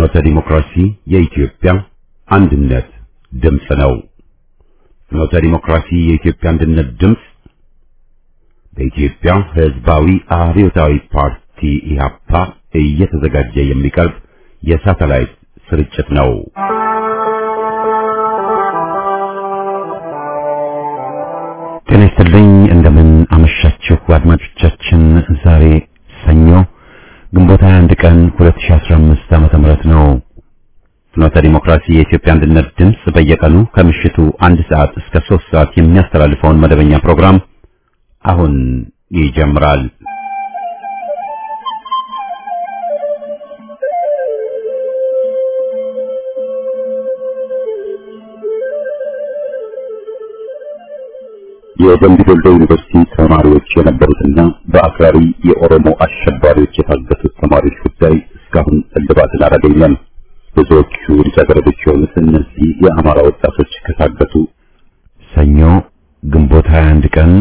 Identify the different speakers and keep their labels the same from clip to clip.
Speaker 1: ፍኖተ ዲሞክራሲ የኢትዮጵያ አንድነት ድምፅ ነው። ፍኖተ ዲሞክራሲ የኢትዮጵያ አንድነት ድምፅ በኢትዮጵያ ሕዝባዊ አብዮታዊ ፓርቲ ኢህአፓ እየተዘጋጀ የሚቀርብ የሳተላይት ስርጭት ነው። ጤና ይስጥልኝ። እንደምን አመሻችሁ አድማጮቻችን። ዛሬ ሰኞ ግንቦት 21 ቀን 2015 ዓመተ ምህረት ነው። ፍኖተ ዲሞክራሲ የኢትዮጵያ አንድነት ድምፅ በየቀኑ ከምሽቱ አንድ ሰዓት እስከ ሶስት ሰዓት የሚያስተላልፈውን መደበኛ ፕሮግራም አሁን ይጀምራል። የደምቢ ዶሎ ዩኒቨርሲቲ ተማሪዎች የነበሩትና በአክራሪ የኦሮሞ አሸባሪዎች የታገቱት ተማሪዎች ጉዳይ እስካሁን እልባትን አላገኘም። ብዙዎቹ ልጃገረዶች የሆኑት እነዚህ የአማራ ወጣቶች ከታገቱ ሰኞ ግንቦት 21 ቀን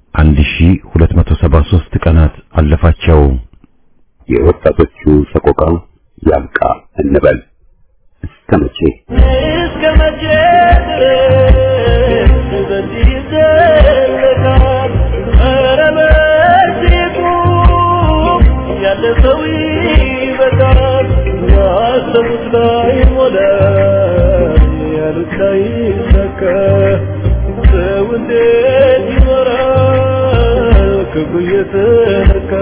Speaker 1: 1273 ቀናት አለፋቸው። የወጣቶቹ ሰቆቃ ያብቃ እንበል። እስከ መቼ
Speaker 2: እስከ መቼ ድረስ በዚህ ይዘለቃል? ኧረ መቼቱ ያለፈው ይበቃል። ያሰቡት ላይ ሞላ ያሉት ላይ ይሳካ። ሰው እንዴት ይኖራል ክብሩ እየተነካ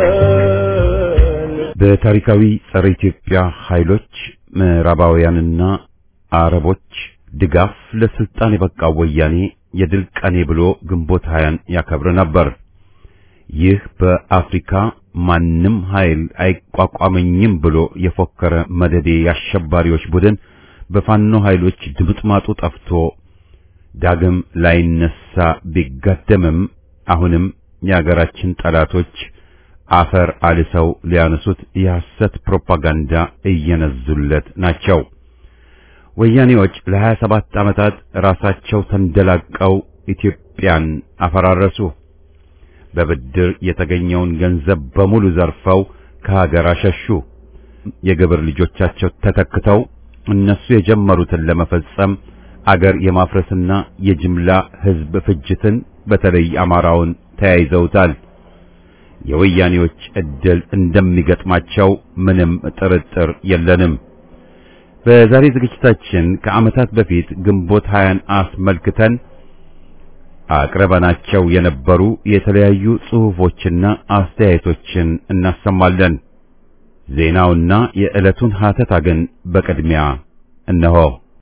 Speaker 1: በታሪካዊ ጸረ ኢትዮጵያ ኃይሎች ምዕራባውያንና አረቦች ድጋፍ ለስልጣን የበቃው ወያኔ የድል ቀኔ ብሎ ግንቦት ሀያን ያከብር ነበር። ይህ በአፍሪካ ማንም ኃይል አይቋቋመኝም ብሎ የፎከረ መደዴ የአሸባሪዎች ቡድን በፋኖ ኃይሎች ድምጥማጡ ጠፍቶ ዳግም ላይነሳ ቢጋደምም አሁንም የአገራችን ጠላቶች አፈር አልሰው ሊያነሱት የሐሰት ፕሮፓጋንዳ እየነዙለት ናቸው። ወያኔዎች ለሀያ ሰባት ዓመታት ራሳቸው ተንደላቀው ኢትዮጵያን አፈራረሱ። በብድር የተገኘውን ገንዘብ በሙሉ ዘርፈው ከሀገር አሸሹ። የግብር ልጆቻቸው ተተክተው እነሱ የጀመሩትን ለመፈጸም አገር የማፍረስና የጅምላ ሕዝብ ፍጅትን በተለይ አማራውን ተያይዘውታል። የወያኔዎች ዕድል እንደሚገጥማቸው ምንም ጥርጥር የለንም። በዛሬ ዝግጅታችን ከዓመታት በፊት ግንቦት ሀያን አስመልክተን አቅርበናቸው የነበሩ የተለያዩ ጽሑፎችና አስተያየቶችን እናሰማለን። ዜናውና የዕለቱን ሀተታ ግን በቅድሚያ እነሆ።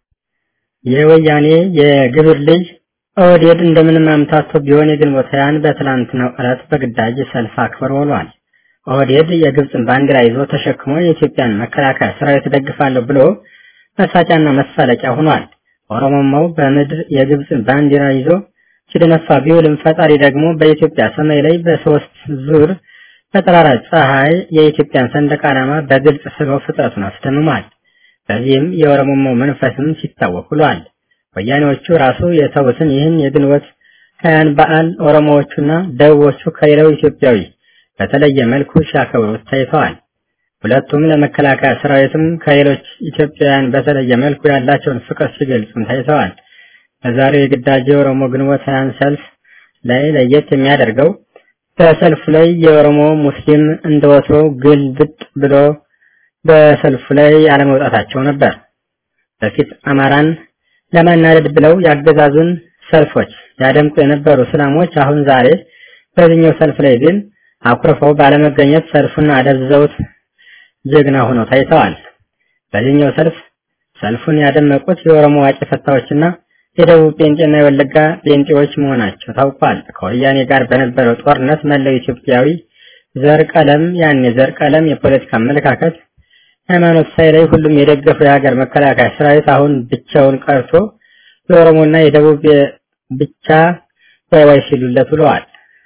Speaker 3: የወያኔ የግብር ልጅ ኦህዴድ እንደምንም አምታቶ ቢሆን የግንቦት ሀያን በትላንትናው ዕለት በግዳጅ ሰልፍ አክብሮ ውሏል። ኦህዴድ የግብፅን ባንዲራ ይዞ ተሸክሞ የኢትዮጵያን መከላከያ ሰራዊት ደግፋለሁ ብሎ መሳጫና መሳለቂያ ሆኗል። ኦሮሞማው በምድር የግብፅን ባንዲራ ይዞ ሲደነፋ ቢውልም ፈጣሪ ደግሞ በኢትዮጵያ ሰማይ ላይ በሶስት ዙር በጠራራ ፀሐይ የኢትዮጵያን ሰንደቅ ዓላማ በግልጽ ስበው ፍጥረቱን አስደምሟል። በዚህም የኦሮሞማው መንፈስም ሲታወቅ ውሏል። ወያኔዎቹ ራሱ የተውትን ይህን የግንቦት ሀያን በዓል ኦሮሞዎቹና ደቡቦቹ ከሌላው ኢትዮጵያዊ በተለየ መልኩ ሲያከብሩት ታይተዋል። ሁለቱም ለመከላከያ ሰራዊትም ከሌሎች ኢትዮጵያውያን በተለየ መልኩ ያላቸውን ፍቅር ሲገልጹም ታይተዋል። በዛሬው የግዳጅ የኦሮሞ ግንቦት ሀያን ሰልፍ ላይ ለየት የሚያደርገው በሰልፉ ላይ የኦሮሞ ሙስሊም እንደወትሮው ግልብጥ ብሎ በሰልፉ ላይ አለመውጣታቸው ነበር። በፊት አማራን ለማናደድ ብለው ያገዛዙን ሰልፎች ያደምቁ የነበሩ እስላሞች አሁን ዛሬ በዚህኛው ሰልፍ ላይ ግን አኩርፈው ባለመገኘት ሰልፉን አደብዝዘውት ጀግና ሆነው ታይተዋል። በዚህኛው ሰልፍ ሰልፉን ያደመቁት የኦሮሞ ዋቂ ፈታዎችና የደቡብ ጴንጤና የወለጋ ጴንጤዎች መሆናቸው ታውቋል። ከወያኔ ጋር በነበረው ጦርነት መላው ኢትዮጵያዊ ዘር፣ ቀለም ያን የዘር ቀለም የፖለቲካ አመለካከት ሃይማኖት ሳይለይ ሁሉም የደገፈው የሀገር መከላከያ ሰራዊት አሁን ብቻውን ቀርቶ የኦሮሞና የደቡብ ብቻ ዋይ ዋይ ሲሉለት ውለዋል።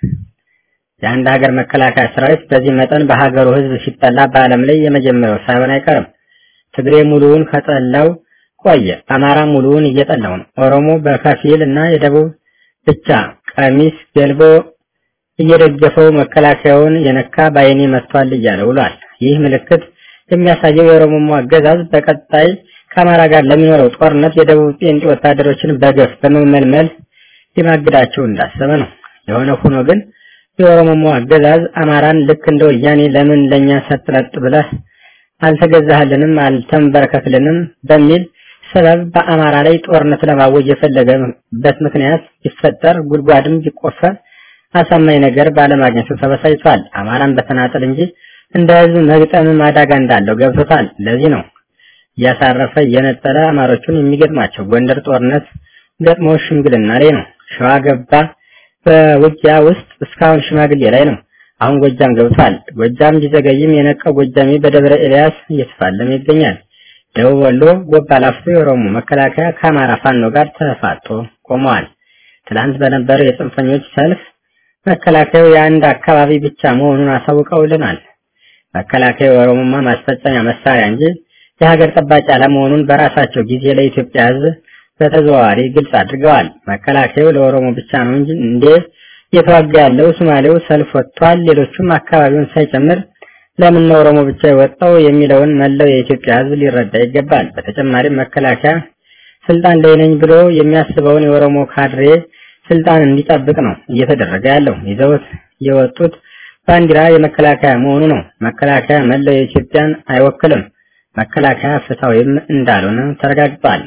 Speaker 3: የአንድ ሀገር መከላከያ ሰራዊት በዚህ መጠን በሀገሩ ሕዝብ ሲጠላ በዓለም ላይ የመጀመሪያው ሳይሆን አይቀርም። ትግሬ ሙሉውን ከጠላው ቆየ። አማራ ሙሉውን እየጠላው ነው። ኦሮሞ በከፊል እና የደቡብ ብቻ ቀሚስ ገልቦ እየደገፈው መከላከያውን የነካ በአይኔ መጥቷል እያለ ውሏል። ይህ ምልክት የሚያሳየው የኦሮሞ አገዛዝ በቀጣይ ከአማራ ጋር ለሚኖረው ጦርነት የደቡብ ጴንጤ ወታደሮችን በገፍ በመመልመል ሊማግዳቸው እንዳሰበ ነው። የሆነ ሆኖ ግን የኦሮሞ አገዛዝ አማራን ልክ እንደ ወያኔ ለምን ለኛ ሰጥለጥ ብለህ አልተገዛህልንም አልተንበረከክልንም በሚል ሰበብ በአማራ ላይ ጦርነት ለማወጅ የፈለገበት ምክንያት ቢፈጠር ጉድጓድም ቢቆፈር አሳማኝ ነገር ባለማግኘቱ ተበሳጭቷል። አማራን በተናጠል እንጂ እንደ ህዝብ መግጠም አደጋ እንዳለው ገብቶታል። ለዚህ ነው እያሳረፈ እየነጠለ አማሮቹን የሚገጥማቸው። ጎንደር ጦርነት ገጥሞ ሽምግልና ላይ ነው። ሸዋ ገባ በውጊያ ውስጥ እስካሁን ሽማግሌ ላይ ነው። አሁን ጎጃም ገብቷል። ጎጃም ቢዘገይም የነቃው ጎጃሜ በደብረ ኤልያስ እየተፋለመ ይገኛል። ደቡብ ወሎ ጎባ ላፍቶ የኦሮሞ መከላከያ ከአማራ ፋኖ ጋር ተፋጦ ቆመዋል። ትላንት በነበረው የጽንፈኞች ሰልፍ መከላከያው የአንድ አካባቢ ብቻ መሆኑን አሳውቀውልናል። መከላከያው የኦሮሞማ ማስፈጸሚያ መሳሪያ እንጂ የሀገር ጠባቂ አለመሆኑን በራሳቸው ጊዜ ለኢትዮጵያ ሕዝብ በተዘዋዋሪ ግልጽ አድርገዋል። መከላከያው ለኦሮሞ ብቻ ነው እንጂ እንዴ እየተዋጋ ያለው ሶማሌው ሰልፍ ወጥቷል፣ ሌሎቹም አካባቢውን ሳይጨምር ለምን ነው ኦሮሞ ብቻ የወጣው የሚለውን መላው የኢትዮጵያ ሕዝብ ሊረዳ ይገባል። በተጨማሪም መከላከያ ስልጣን ላይ ነኝ ብሎ የሚያስበውን የኦሮሞ ካድሬ ስልጣን እንዲጠብቅ ነው እየተደረገ ያለው። ይዘውት የወጡት ባንዲራ የመከላከያ መሆኑ ነው። መከላከያ መላው የኢትዮጵያን አይወክልም። መከላከያ ፍትሐዊም እንዳልሆነ ተረጋግጧል።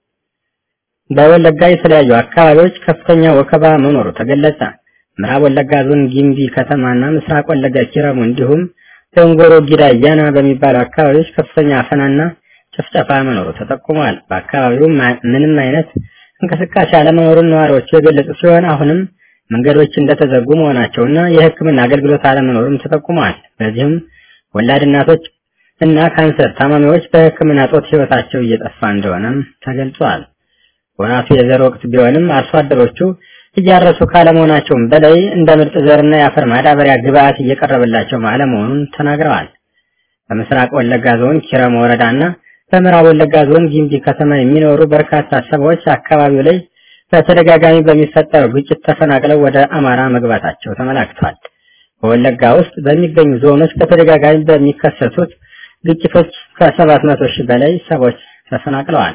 Speaker 3: በወለጋ የተለያዩ አካባቢዎች ከፍተኛ ወከባ መኖሩ ተገለጸ። ምዕራብ ወለጋ ዞን ጊምቢ ከተማና ምስራቅ ወለጋ ኪረሙ እንዲሁም ደንጎሮ ጊዳ ያና በሚባሉ አካባቢዎች ከፍተኛ አፈናና ጭፍጨፋ መኖሩ ተጠቁሟል። በአካባቢው ምንም አይነት እንቅስቃሴ አለመኖሩን ነዋሪዎቹ የገለጹ ሲሆን አሁንም መንገዶች እንደተዘጉ መሆናቸውና የሕክምና አገልግሎት አለመኖሩም ተጠቁሟል። በዚህም ወላድ እናቶች እና ካንሰር ታማሚዎች በሕክምና ጦት ህይወታቸው እየጠፋ እንደሆነም ተገልጿል። ወራቱ የዘር ወቅት ቢሆንም አርሶ አደሮቹ እያረሱ ካለመሆናቸውም በላይ እንደ ምርጥ ዘርና የአፈር ማዳበሪያ ግብዓት እየቀረበላቸው አለመሆኑን ተናግረዋል። በምስራቅ ወለጋ ዞን ኪረም ወረዳና በምዕራብ ወለጋ ዞን ጊምቢ ከተማ የሚኖሩ በርካታ ሰዎች አካባቢው ላይ በተደጋጋሚ በሚፈጠረው ግጭት ተፈናቅለው ወደ አማራ መግባታቸው ተመላክቷል። በወለጋ ውስጥ በሚገኙ ዞኖች በተደጋጋሚ በሚከሰቱት ግጭቶች ከሰባት መቶ ሺህ በላይ ሰዎች ተፈናቅለዋል።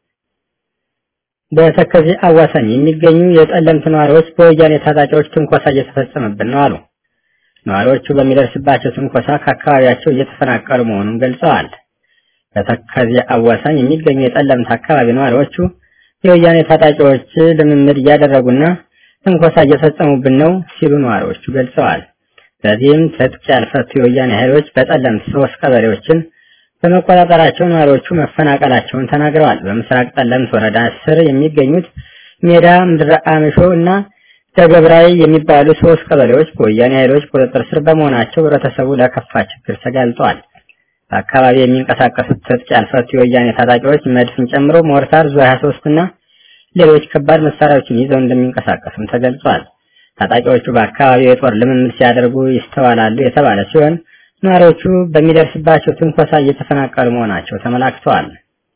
Speaker 3: በተከዜ አዋሳኝ የሚገኙ የጠለምት ነዋሪዎች በወያኔ ታጣቂዎች ትንኮሳ እየተፈጸመብን ነው አሉ። ነዋሪዎቹ በሚደርስባቸው ትንኮሳ ከአካባቢያቸው እየተፈናቀሉ መሆኑን ገልጸዋል። በተከዜ አዋሳኝ የሚገኙ የጠለምት አካባቢ ነዋሪዎቹ የወያኔ ታጣቂዎች ልምምድ እያደረጉና ትንኮሳ እየፈጸሙብን ነው ሲሉ ነዋሪዎቹ ገልጸዋል። በዚህም ትጥቅ ያልፈቱ የወያኔ ኃይሎች በጠለምት ሶስት ቀበሌዎችን በመቆጣጠራቸው ነዋሪዎቹ መፈናቀላቸውን ተናግረዋል። በምስራቅ ጠለምት ወረዳ ስር የሚገኙት ሜዳ፣ ምድረ አምሾ እና ደገብራይ የሚባሉ ሶስት ቀበሌዎች በወያኔ ኃይሎች ቁጥጥር ስር በመሆናቸው ህብረተሰቡ ለከፋ ችግር ተጋልጧል። በአካባቢ የሚንቀሳቀሱት ትጥቅ ያልፈቱ የወያኔ ታጣቂዎች መድፍን ጨምሮ ሞርታር፣ ዙ 23 እና ሌሎች ከባድ መሳሪያዎችን ይዘው እንደሚንቀሳቀሱም ተገልጿል። ታጣቂዎቹ በአካባቢው የጦር ልምምድ ሲያደርጉ ይስተዋላሉ የተባለ ሲሆን ነዋሪዎቹ በሚደርስባቸው ትንኮሳ እየተፈናቀሉ መሆናቸው ተመላክተዋል።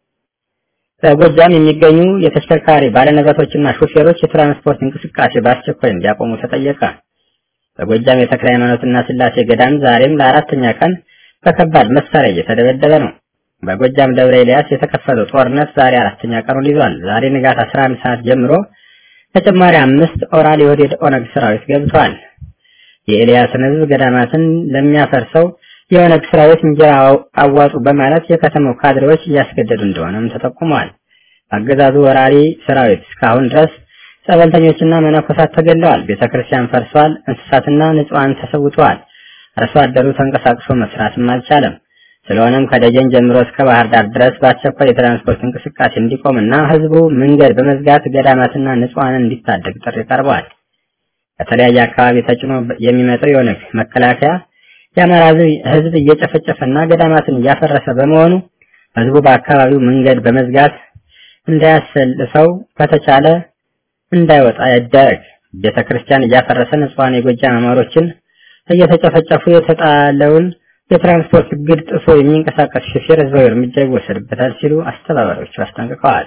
Speaker 3: በጎጃም የሚገኙ የተሽከርካሪ ባለንብረቶችና ሹፌሮች የትራንስፖርት እንቅስቃሴ በአስቸኳይ እንዲያቆሙ ተጠየቀ። በጎጃም የተክለ ሃይማኖትና ስላሴ ገዳም ዛሬም ለአራተኛ ቀን በከባድ መሳሪያ እየተደበደበ ነው። በጎጃም ደብረ ኤልያስ የተከፈተው ጦርነት ዛሬ አራተኛ ቀኑን ይዟል። ዛሬ ንጋት 11 ሰዓት ጀምሮ ተጨማሪ አምስት ኦራል የወዴድ ኦነግ ሰራዊት ገብቷል። የኤልያስን ህዝብ ገዳማትን ለሚያፈርሰው የኦነግ ሰራዊት እንጀራ አዋጡ በማለት የከተማው ካድሬዎች እያስገደዱ እንደሆነም ተጠቁመዋል። አገዛዙ ወራሪ ሰራዊት እስካሁን ድረስ ጸበልተኞችና መነኮሳት ተገለዋል። ቤተክርስቲያን ፈርሷል። እንስሳትና ንጹሃን ተሰውተዋል። አርሶ አደሩ ተንቀሳቅሶ መስራትም አልቻለም። ስለሆነም ከደጀን ጀምሮ እስከ ባህር ዳር ድረስ በአስቸኳይ የትራንስፖርት እንቅስቃሴ እንዲቆምና ህዝቡ መንገድ በመዝጋት ገዳማትና ንጹሃንን እንዲታደግ ጥሪ ቀርበዋል። ከተለያየ አካባቢ ተጭኖ የሚመጣው የኦነግ መከላከያ የአማራ ህዝብ እየጨፈጨፈና ገዳማትን እያፈረሰ በመሆኑ ህዝቡ በአካባቢው መንገድ በመዝጋት እንዳያሰልፈው ከተቻለ እንዳይወጣ ይደረግ። ቤተ ክርስቲያን እያፈረሰ ንጹሃን የጎጃም አማሮችን እየተጨፈጨፉ የተጣለውን የትራንስፖርት እግድ ጥሶ የሚንቀሳቀስ ሹፌር ህዝባዊ እርምጃ ይወሰድበታል ሲሉ አስተባባሪዎቹ አስጠንቅቀዋል።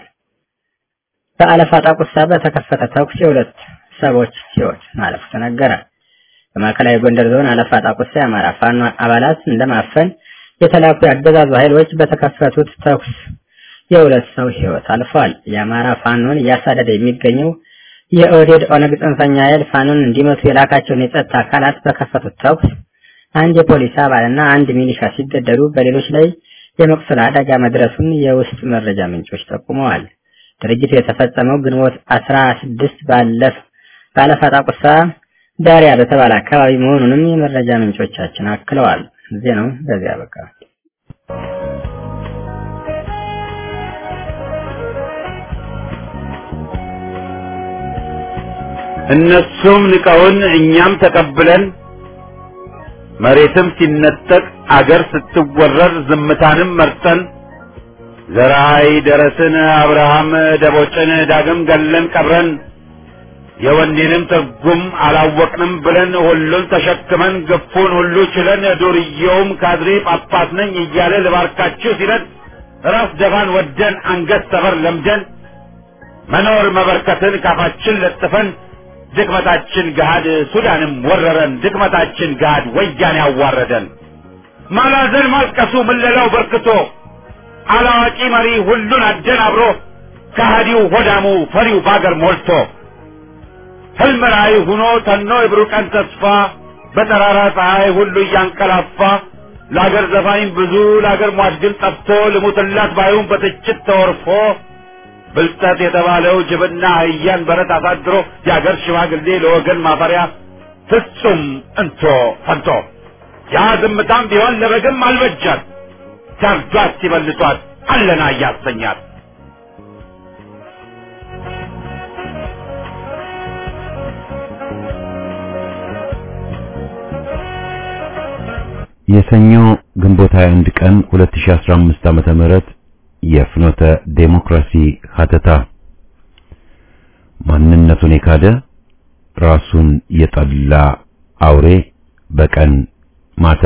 Speaker 3: በአለፋ ጣቁሳ በተከፈተ ተኩስ የሁለት ሰዎች ህይወት ማለፉ ተነገረ። በማዕከላዊ ጎንደር ዞን አለፋ ጣቁሳ የአማራ ፋኖ አባላት እንደማፈን የተላኩ የአገዛዙ ኃይሎች በተከፈቱት ተኩስ የሁለት ሰው ሕይወት አልፏል። የአማራ ፋኖን እያሳደደ የሚገኘው የኦህዴድ ኦነግ ጽንፈኛ ኃይል ፋኖን እንዲመቱ የላካቸውን የጸጥታ አካላት በከፈቱት ተኩስ አንድ የፖሊስ አባልና አንድ ሚሊሻ ሲገደሉ በሌሎች ላይ የመቁሰል አደጋ መድረሱን የውስጥ መረጃ ምንጮች ጠቁመዋል። ድርጊቱ የተፈጸመው ግንቦት አስራ ስድስት ባለፍ ባለፋጣ ቁሳ ዳሪያ በተባለ አካባቢ መሆኑንም የመረጃ ምንጮቻችን አክለዋል። ዜናው በዚያ በቃ።
Speaker 1: እነሱም ንቀውን እኛም ተቀብለን መሬትም ሲነጠቅ አገር ስትወረር ዝምታንም መርጠን ዘራይ ደረስን አብርሃም ደቦጭን ዳግም ገለን ቀብረን የወኔንም ትርጉም አላወቅንም ብለን ሁሉን ተሸክመን ግፉን ሁሉ ችለን ዱርዬውም ካድሬ ጳጳስ ነኝ እያለ ልባርካችሁ ሲለን ራስ ደፋን ወደን አንገት ሰበር ለምደን መኖር መበርከትን ካፋችን ለጥፈን ድክመታችን ገሃድ ሱዳንም ወረረን ድክመታችን ገሃድ ወያኔ ያዋረደን ማላዘን ማልቀሱ ምለላው በርክቶ አላዋቂ መሪ ሁሉን አደናብሮ ከሃዲው ሆዳሙ ፈሪው ባገር ሞልቶ ህልም ራእይ ሁኖ ተኖ የብሩህ ቀን ተስፋ በጠራራ ፀሐይ ሁሉ እያንቀላፋ ለአገር ዘፋኝ ብዙ ለአገር ሟች ግን ጠፍቶ ልሙትላት ባዩን በትችት ተወርፎ ብልጠት የተባለው ጅብና አህያን በረት አሳድሮ የአገር ሽማግሌ ለወገን ማፈሪያ ፍጹም እንቶ ፈንቶ ያ ዝምታም ቢሆን ለበግም አልበጃት ሲያርዷት ሲበልቷት አለና እያሰኛት የሰኞ ግንቦት 21 ቀን 2015 ዓመተ ምህረት የፍኖተ ዴሞክራሲ ሀተታ ማንነቱን የካደ ራሱን የጠላ አውሬ በቀን ማታ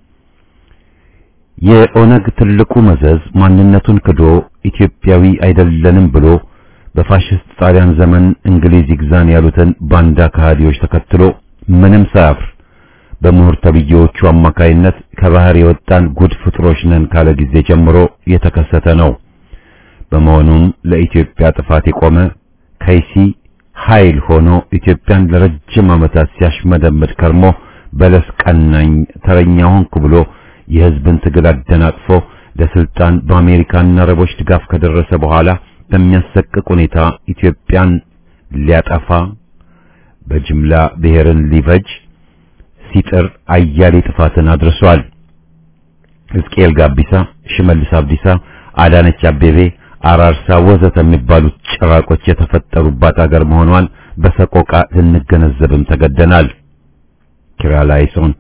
Speaker 1: የኦነግ ትልቁ መዘዝ ማንነቱን ክዶ ኢትዮጵያዊ አይደለንም ብሎ በፋሽስት ጣሊያን ዘመን እንግሊዝ ይግዛን ያሉትን ባንዳ ከሃዲዎች ተከትሎ ምንም ሳያፍር በምሁር ተብዬዎቹ አማካይነት ከባህር የወጣን ጉድ ፍጥሮች ነን ካለ ጊዜ ጀምሮ የተከሰተ ነው። በመሆኑም ለኢትዮጵያ ጥፋት የቆመ ከይሲ ኃይል ሆኖ ኢትዮጵያን ለረጅም ዓመታት ሲያሽመደምድ ከርሞ በለስ ቀናኝ ተረኛ ሆንኩ ብሎ የሕዝብን ትግል አደናቅፎ ለስልጣን በአሜሪካና አረቦች ድጋፍ ከደረሰ በኋላ በሚያሰቅቅ ሁኔታ ኢትዮጵያን ሊያጠፋ በጅምላ ብሔርን ሊፈጅ ሲጥር አያሌ ጥፋትን አድርሷል። ሕዝቅኤል ጋቢሳ፣ ሽመልስ አብዲሳ፣ አዳነች አቤቤ፣ አራርሳ ወዘተ የሚባሉት ጭራቆች የተፈጠሩባት አገር መሆኗን በሰቆቃ ልንገነዘብም ተገደናል። ኪርያላይሶን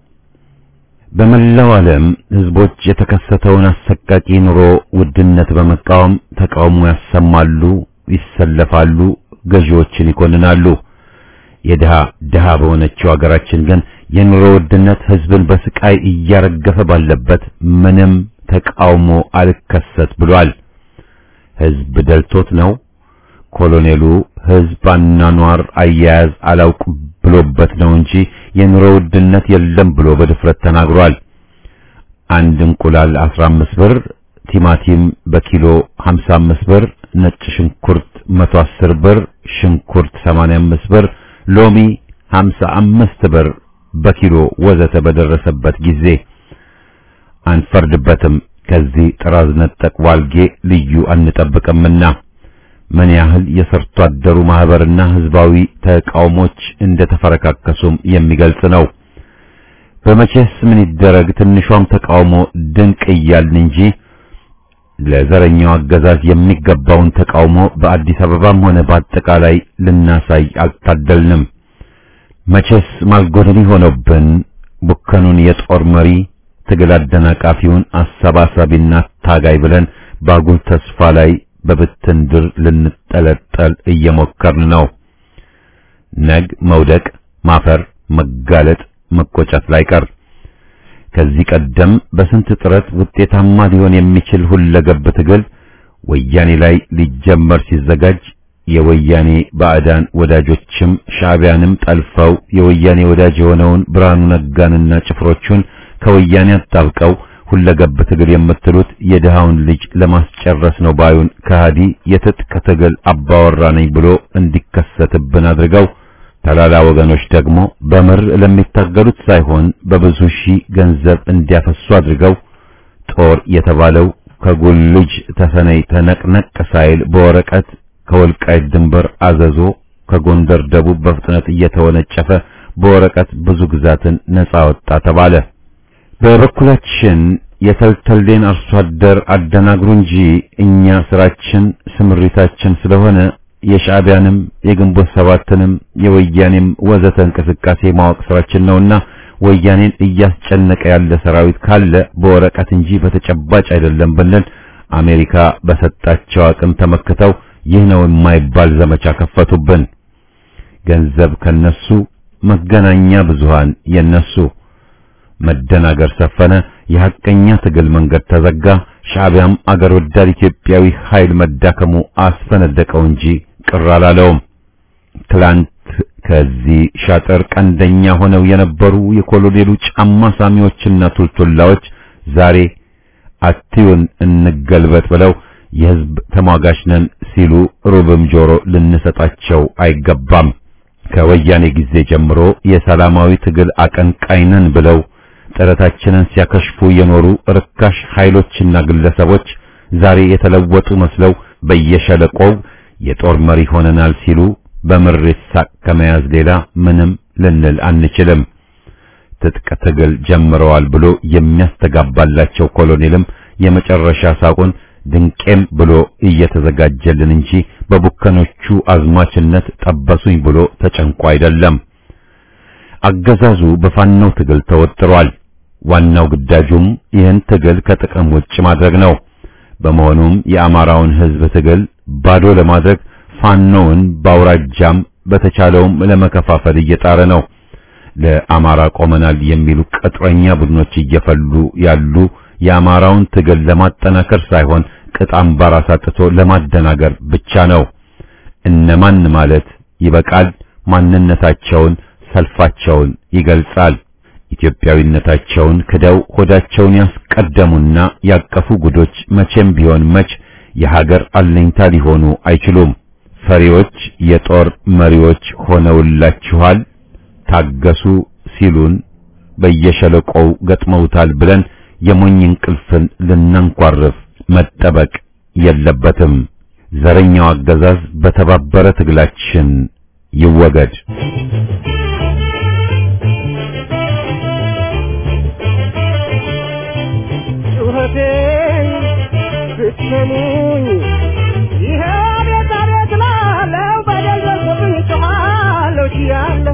Speaker 1: በመላው ዓለም ሕዝቦች የተከሰተውን አሰቃቂ ኑሮ ውድነት በመቃወም ተቃውሞ ያሰማሉ፣ ይሰለፋሉ፣ ገዢዎችን ይኮንናሉ። የድሃ ድሃ በሆነችው አገራችን ግን የኑሮ ውድነት ሕዝብን በስቃይ እያረገፈ ባለበት ምንም ተቃውሞ አልከሰት ብሏል። ሕዝብ ደልቶት ነው። ኮሎኔሉ ሕዝብ አኗኗር አያያዝ አላውቅ ብሎበት ነው እንጂ የኑሮ ውድነት የለም ብሎ በድፍረት ተናግሯል። አንድ እንቁላል 15 ብር፣ ቲማቲም በኪሎ 55 ብር፣ ነጭ ሽንኩርት 110 ብር፣ ሽንኩርት 85 ብር፣ ሎሚ 55 ብር በኪሎ ወዘተ በደረሰበት ጊዜ አንፈርድበትም። ከዚህ ጥራዝ ነጠቅ ዋልጌ ልዩ አንጠብቅምና ምን ያህል የሰርቶ አደሩ ማህበርና ህዝባዊ ተቃውሞች እንደተፈረካከሱም የሚገልጽ ነው። በመቼስ ምን ይደረግ ትንሿም ተቃውሞ ድንቅ እያልን እንጂ ለዘረኛው አገዛዝ የሚገባውን ተቃውሞ በአዲስ አበባም ሆነ በአጠቃላይ ልናሳይ አልታደልንም። መቼስ ማልጎደኒ ሆኖብን ቡከኑን የጦር መሪ ትግል አደናቃፊውን አሰባሳቢና ታጋይ ብለን ባጉል ተስፋ ላይ በብትን ድር ልንጠለጠል እየሞከርን ነው። ነግ መውደቅ፣ ማፈር፣ መጋለጥ፣ መቆጨት ላይ ቀር ከዚህ ቀደም በስንት ጥረት ውጤታማ ሊሆን የሚችል ሁለገብ ትግል ወያኔ ላይ ሊጀመር ሲዘጋጅ የወያኔ ባዕዳን ወዳጆችም ሻዕቢያንም ጠልፈው የወያኔ ወዳጅ የሆነውን ብርሃኑ ነጋንና ጭፍሮቹን ከወያኔ አጣብቀው ሁለገብ ትግል የምትሉት የድሃውን ልጅ ለማስጨረስ ነው ባዩን ከሃዲ የትጥቅ ትግል አባወራ ነኝ ብሎ እንዲከሰትብን አድርገው ተላላ ወገኖች ደግሞ በምር ለሚታገሉት ሳይሆን በብዙ ሺህ ገንዘብ እንዲያፈሱ አድርገው ጦር የተባለው ከጉልጅ ተሰነይ ተነቅነቅ ሳይል በወረቀት ከወልቃይት ድንበር አዘዞ ከጎንደር ደቡብ በፍጥነት እየተወነጨፈ በወረቀት ብዙ ግዛትን ነጻ ወጣ ተባለ። በበኩላችን የተልተሌን አርሶ አደር አደናግሩ እንጂ እኛ ስራችን ስምሪታችን ስለሆነ የሻዕቢያንም የግንቦት ሰባትንም የወያኔም ወዘተ እንቅስቃሴ ማወቅ ስራችን ነውና ወያኔን እያስጨነቀ ያለ ሰራዊት ካለ በወረቀት እንጂ በተጨባጭ አይደለም ብንል አሜሪካ በሰጣቸው አቅም ተመክተው ይህ ነው የማይባል ዘመቻ ከፈቱብን። ገንዘብ ከነሱ፣ መገናኛ ብዙሃን የነሱ፣ መደናገር ሰፈነ። የሐቀኛ ትግል መንገድ ተዘጋ። ሻዕቢያም አገር ወዳድ ኢትዮጵያዊ ኃይል መዳከሙ አስፈነደቀው እንጂ ቅር አላለውም። ትላንት ከዚህ ሻጥር ቀንደኛ ሆነው የነበሩ የኮሎኔሉ ጫማ ሳሚዎችና ቱልቱላዎች ዛሬ አትዩን እንገልበጥ ብለው የሕዝብ ተሟጋች ነን ሲሉ ሩብም ጆሮ ልንሰጣቸው አይገባም። ከወያኔ ጊዜ ጀምሮ የሰላማዊ ትግል አቀንቃኝ ነን ብለው ጥረታችንን ሲያከሽፉ የኖሩ ርካሽ ኃይሎችና ግለሰቦች ዛሬ የተለወጡ መስለው በየሸለቆው የጦር መሪ ሆነናል ሲሉ በምሬት ሳቅ ከመያዝ ሌላ ምንም ልንል አንችልም። ትጥቅ ትግል ጀምረዋል ብሎ የሚያስተጋባላቸው ኮሎኔልም የመጨረሻ ሳቁን ድንቄም ብሎ እየተዘጋጀልን እንጂ በቡከኖቹ አዝማችነት ጠበሱኝ ብሎ ተጨንቆ አይደለም። አገዛዙ በፋናው ትግል ተወጥሯል። ዋናው ግዳጁም ይህን ትግል ከጥቅም ውጭ ማድረግ ነው። በመሆኑም የአማራውን ሕዝብ ትግል ባዶ ለማድረግ ፋኖውን በአውራጃም በተቻለውም ለመከፋፈል እየጣረ ነው። ለአማራ ቆመናል የሚሉ ቅጥረኛ ቡድኖች እየፈሉ ያሉ የአማራውን ትግል ለማጠናከር ሳይሆን ቅጥ አምባር አሳጥቶ ለማደናገር ብቻ ነው። እነማን ማለት ይበቃል። ማንነታቸውን፣ ሰልፋቸውን ይገልጻል። ኢትዮጵያዊነታቸውን ክደው ሆዳቸውን ያስቀደሙና ያቀፉ ጉዶች መቼም ቢሆን መች የሀገር አለኝታ ሊሆኑ አይችሉም። ፈሪዎች የጦር መሪዎች ሆነውላችኋል፣ ታገሱ ሲሉን በየሸለቆው ገጥመውታል ብለን የሞኝ እንቅልፍን ልናንኳርፍ መጠበቅ የለበትም። ዘረኛው አገዛዝ በተባበረ ትግላችን ይወገድ።
Speaker 2: ጩኸቴን ብትሰሙኝ ይሄ ቤት አቤት ላለው በደል ደርሶብኝ ጮኻለሁ ችያለሁ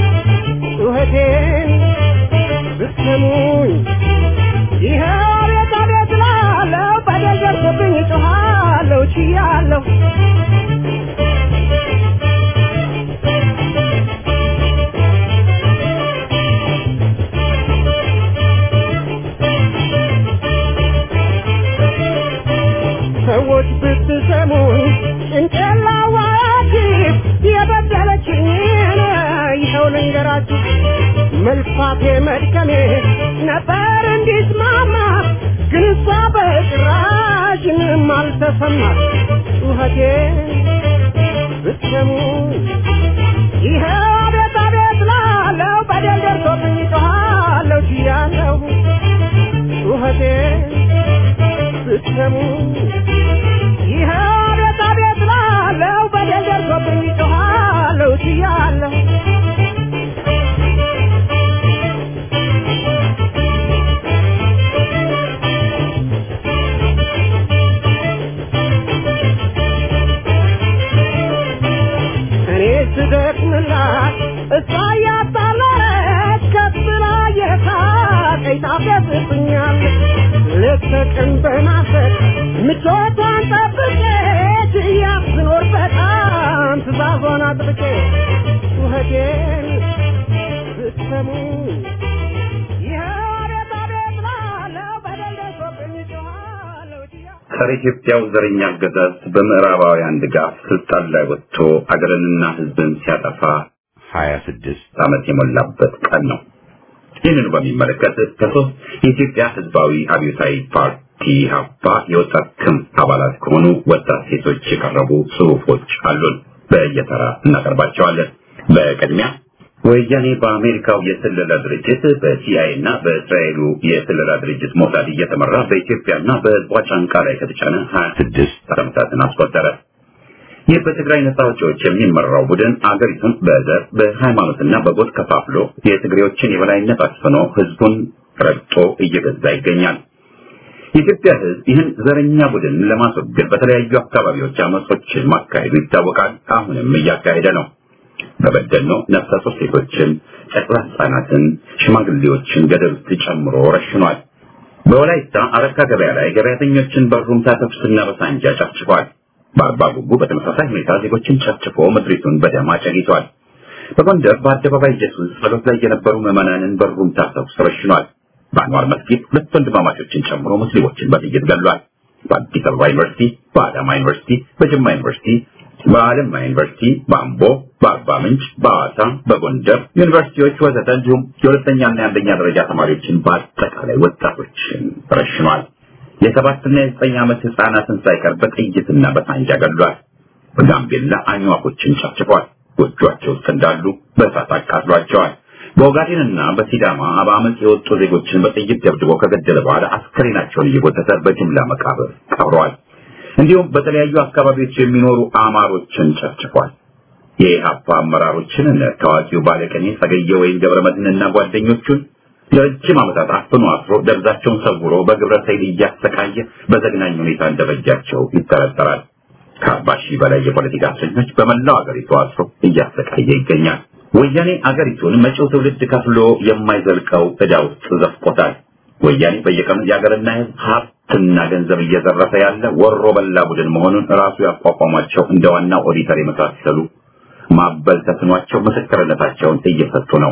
Speaker 2: ጩኸቴን ብትሰሙኝ ይሄ ቤት አቤት ላለው በደል ደርሶብኝ ጮኻለሁ ችያለሁ ሰዎች ብትሰሙኝ ጭንቅላዋችሁ የበደለችኝን ይኸው ልንገራችሁ። መልፋቴ መድከሜ ነበር እንዲስማማ፣ ግን እሷ በጭራሽ ምንም አልተሰማት። ጩኸቴ ብትሰሙኝ ይኸው አቤት አቤት ላለው በደል ደርሶብኝ ጮኻለሁ ችያለሁ ጩኸቴ ብትሰሙ ይህ አቤት አቤት ላለው በደል ደርሶብኝ ጮኻለሁ ችያለሁ እኔ ስደክምላት እሷ እያጣለች ከፍ ብላ የሳቀኝ ታፌዝብኛለች ሌት ተቀን በማሰብ ምቾቷን ጠብቄ ችያት ስኖር በጣም ትእዛዟን አጥብቄ ጩኸቴን ብትሰሙ ይኸው አቤት አቤት ላለው በደል ደርሶብኝ ጮኻለሁ ችያ
Speaker 4: ጸረ ኢትዮጵያው ዘረኛ አገዛዝ በምዕራባውያን ድጋፍ ስልጣን ላይ ወጥቶ አገርንና ሕዝብን ሲያጠፋ 26 ዓመት የሞላበት ቀን ነው። ይህንኑ በሚመለከት ከሶስት የኢትዮጵያ ህዝባዊ አብዮታዊ ፓርቲ ሀባ የወጣት ክንፍ አባላት ከሆኑ ወጣት ሴቶች የቀረቡ ጽሁፎች አሉን። በየተራ እናቀርባቸዋለን። በቅድሚያ ወያኔ በአሜሪካው የስለላ ድርጅት በሲአይኤ እና በእስራኤሉ የስለላ ድርጅት ሞሳድ እየተመራ በኢትዮጵያና በህዝቧ ጫንቃ ላይ ከተጫነ 26 ዓመታትን አስቆጠረ። ይህ በትግራይ ነጻ አውጪዎች የሚመራው ቡድን አገሪቱን በዘር በሃይማኖትና በጎጥ ከፋፍሎ የትግሬዎችን የበላይነት አስፍኖ ህዝቡን ረግጦ እየገዛ ይገኛል። የኢትዮጵያ ህዝብ ይህን ዘረኛ ቡድን ለማስወገድ በተለያዩ አካባቢዎች አመጾችን ማካሄዱ ይታወቃል። አሁንም እያካሄደ ነው። በበደኖ ነፍሰ ጡር ሴቶችን፣ ጨቅላ ህጻናትን፣ ሽማግሌዎችን ገደል ውስጥ ጨምሮ ረሽኗል። በወላይታ አረካ ገበያ ላይ ገበያተኞችን በሩምታ ተኩስና በሳንጃ ጨፍጭፏል። በአርባ ጉቡ በተመሳሳይ ሁኔታ ዜጎችን ጨፍጭፎ ምድሪቱን በደም አጨጊቷል። በጎንደር በአደባባይ ኢየሱስ ጸሎት ላይ የነበሩ ምዕመናንን በሩምታ ተኩስ ረሽኗል። በአንዋር መስጊድ ሁለት ወንድማማቾችን ጨምሮ ሙስሊሞችን በጥይት ገሏል። በአዲስ አበባ ዩኒቨርሲቲ፣ በአዳማ ዩኒቨርሲቲ፣ በጅማ ዩኒቨርሲቲ በአለማ ዩኒቨርሲቲ፣ በአምቦ፣ በአርባ ምንጭ፣ በሐዋሳ፣ በጎንደር ዩኒቨርሲቲዎች ወዘተ እንዲሁም የሁለተኛና የአንደኛ ደረጃ ተማሪዎችን በአጠቃላይ ወጣቶችን ረሽኗል። የሰባትና የዘጠኝ ዓመት ህፃናትን ሳይቀር በጥይትና በሳንጃ ገድሏል። በጋምቤላ አኝዋኮችን ጨፍጭፏል። ጎጆአቸው ውስጥ እንዳሉ በእሳት አቃጥሏቸዋል። በኦጋዴንና በሲዳማ በአመፅ የወጡ ዜጎችን በጥይት ደብድቦ ከገደለ በኋላ አስከሬናቸውን እየጎተተ በጅምላ መቃብር ቀብረዋል። እንዲሁም በተለያዩ አካባቢዎች የሚኖሩ አማሮችን ጨፍጭፏል። የኢህአፓ አመራሮችን እነ ታዋቂው ባለቀኔ ጸገየ ወይን ገብረመድህንና ጓደኞቹን ለረጅም ዓመታት አፍኖ አስሮ ደብዛቸውን ሰውሮ በግብረ ሰይል እያሰቃየ በዘግናኝ ሁኔታ እንደበጃቸው ይጠረጠራል። ከአርባ ሺህ በላይ የፖለቲካ እስረኞች በመላው አገሪቱ አስሮ እያሰቃየ ይገኛል። ወያኔ አገሪቱን መጪው ትውልድ ከፍሎ የማይዘልቀው ዕዳ ውስጥ ዘፍቆታል። ወያኔ በየቀኑ የሀገርና ሕዝብ ሀብትና ገንዘብ እየዘረፈ ያለ ወሮ በላ ቡድን መሆኑን ራሱ ያቋቋሟቸው እንደ ዋናው ኦዲተር የመሳሰሉ ማበል ተስኗቸው ምስክርነታቸውን እየሰጡ ነው።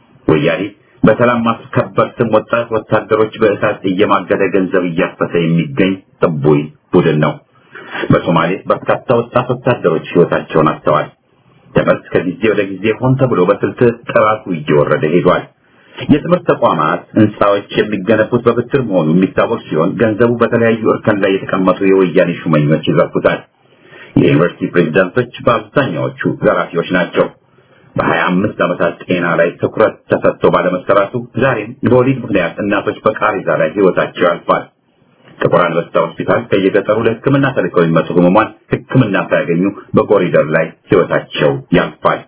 Speaker 4: ወያኔ በሰላም ማስከበር ስም ወጣት ወታደሮች በእሳት እየማገደ ገንዘብ እያፈሰ የሚገኝ ጥቡይ ቡድን ነው። በሶማሌ በርካታ ወጣት ወታደሮች ሕይወታቸውን አጥተዋል። ትምህርት ከጊዜ ወደ ጊዜ ሆን ተብሎ በስልት ጥራቱ እየወረደ ሄዷል። የትምህርት ተቋማት ህንፃዎች የሚገነቡት በብድር መሆኑ የሚታወቅ ሲሆን ገንዘቡ በተለያዩ እርከን ላይ የተቀመጡ የወያኔ ሹመኞች ይዘርፉታል። የዩኒቨርሲቲ ፕሬዝዳንቶች በአብዛኛዎቹ ዘራፊዎች ናቸው። በሀያ አምስት ዓመታት ጤና ላይ ትኩረት ተሰጥቶ ባለመሰራቱ ዛሬም በወሊድ ምክንያት እናቶች በቃሬዛ ላይ ህይወታቸው ያልፋል። ጥቁር አንበሳ ሆስፒታል ከየገጠሩ ለሕክምና ተልከው የሚመጡ ህሙማን ሕክምና ሳያገኙ በኮሪደር ላይ ህይወታቸው ያልፋል።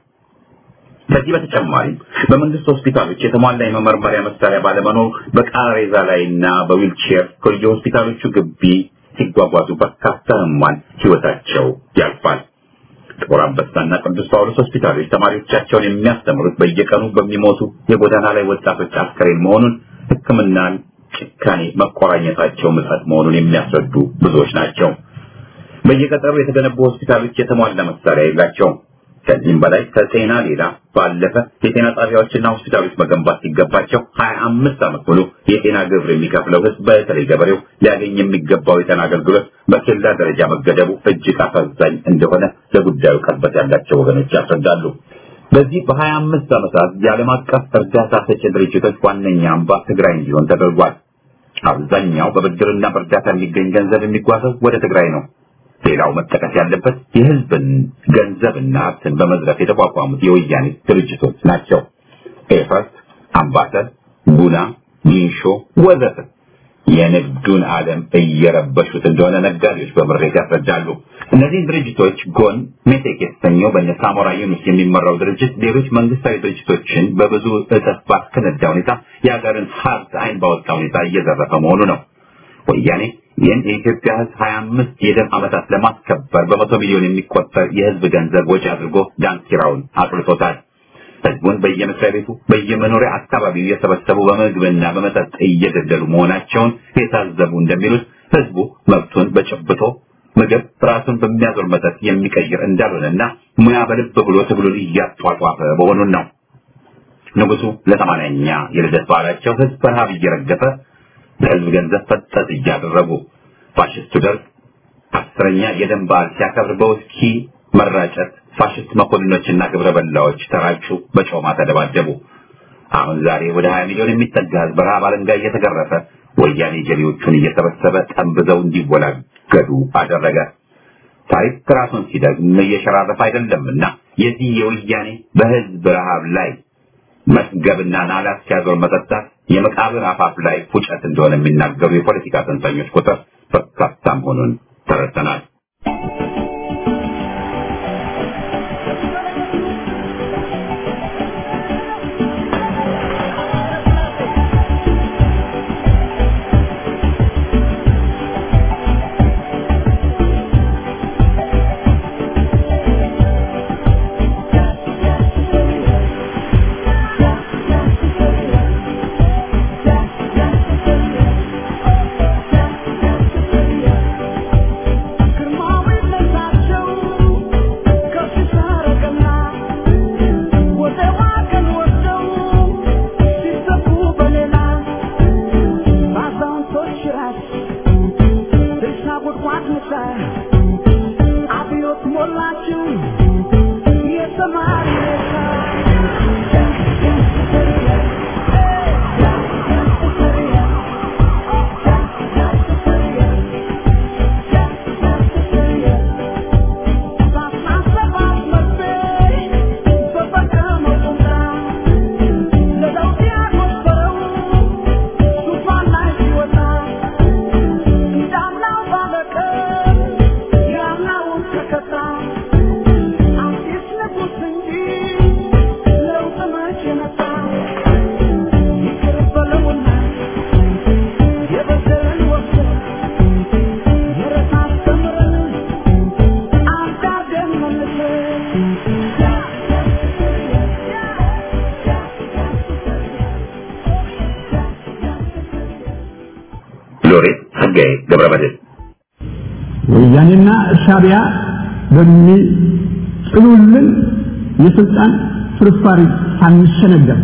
Speaker 4: ከዚህ በተጨማሪም በመንግስት ሆስፒታሎች የተሟላ የመመርመሪያ መሳሪያ ባለመኖሩ በቃሬዛ ላይና በዊልቼር ከየሆስፒታሎቹ ግቢ ሲጓጓዙ በርካታ ህሙማን ህይወታቸው ያልፋል። ጥቁር አንበሳና ቅዱስ ጳውሎስ ሆስፒታሎች ተማሪዎቻቸውን የሚያስተምሩት በየቀኑ በሚሞቱ የጎዳና ላይ ወጣቶች አስከሬን መሆኑን ሕክምናን ጭካኔ መቆራኘታቸው ምጸት መሆኑን የሚያስረዱ ብዙዎች ናቸው። በየገጠሩ የተገነቡ ሆስፒታሎች የተሟላ መሳሪያ የላቸውም። ከዚህም በላይ ከጤና ሌላ ባለፈ የጤና ጣቢያዎችና ሆስፒታሎች መገንባት ሲገባቸው ሀያ አምስት ዓመት ሙሉ የጤና ግብር የሚከፍለው ህዝብ በተለይ ገበሬው ሊያገኝ የሚገባው የጤና አገልግሎት በኬላ ደረጃ መገደቡ እጅግ አሳዛኝ እንደሆነ ለጉዳዩ ቅርበት ያላቸው ወገኖች ያስረዳሉ። በዚህ በሀያ አምስት ዓመታት የዓለም አቀፍ እርዳታ ሰጪ ድርጅቶች ዋነኛ አምባ ትግራይ እንዲሆን ተደርጓል። አብዛኛው በብድርና በእርዳታ የሚገኝ ገንዘብ የሚጓዘው ወደ ትግራይ ነው። ሌላው መጠቀስ ያለበት የህዝብን ገንዘብና ሀብትን በመዝረፍ የተቋቋሙት የወያኔ ድርጅቶች ናቸው። ኤፈርት፣ አምባሰል፣ ጉና፣ ጊንሾ ወዘተ የንግዱን ዓለም እየረበሹት እንደሆነ ነጋዴዎች በምሬት ያስረዳሉ። እነዚህን ድርጅቶች ጎን ሜቴክ የተሰኘው በእነ ሳሞራ ዩኑስ የሚመራው ድርጅት ሌሎች መንግስታዊ ድርጅቶችን በብዙ እጥፍ ባስከነዳ ሁኔታ የሀገርን ሀብት አይን ባወጣ ሁኔታ እየዘረፈ መሆኑ ነው። ወያኔ ይህን የኢትዮጵያ ህዝብ ሀያ አምስት የደም ዓመታት ለማስከበር በመቶ ሚሊዮን የሚቆጠር የህዝብ ገንዘብ ወጪ አድርጎ ዳንኪራውን አቅልጦታል። ህዝቡን በየመስሪያ ቤቱ በየመኖሪያ አካባቢው እየሰበሰቡ በምግብና በመጠጥ እየገደሉ መሆናቸውን የታዘቡ እንደሚሉት ህዝቡ መብቱን በጭብጦ ምግብ ራሱን በሚያዞር መጠጥ የሚቀይር እንዳልሆነና ሙያ በልብ ብሎ ትግሉን እያጧጧፈ መሆኑን ነው። ንጉሱ ለሰማንያኛ የልደት በዓላቸው ህዝብ በረሃብ እየረገፈ ለህዝብ ገንዘብ ፈጠጥ እያደረጉ ፋሽስቱ ደርግ አስረኛ የደም በዓል ሲያከብር በውስኪ መራጨት ፋሽስት መኮንኖችና ግብረ በላዎች ተራጩ፣ በጮማ ተደባደቡ። አሁን ዛሬ ወደ 20 ሚሊዮን የሚጠጋ ህዝብ በረሃብ አለንጋ እየተገረፈ ወያኔ ጀሌዎቹን እየሰበሰበ ጠንብዘው እንዲወላገዱ አደረገ። ታሪክ ራሱን ሲደግም እየሸራረፈ አይደለምና የዚህ የወያኔ በህዝብ ረሃብ ላይ መስገብና ናላት ሲያዞር መጠጣት የመቃብር አፋፍ ላይ ፉጨት እንደሆነ የሚናገሩ የፖለቲካ ተንታኞች ቁጥር በርካታ መሆኑን ተረድተናል። ሎሬት ጸጋዬ ገብረመድህን
Speaker 5: ወያኔና ሻቢያ በሚጥሉልን የስልጣን ፍርፋሪ ሳንሸነገር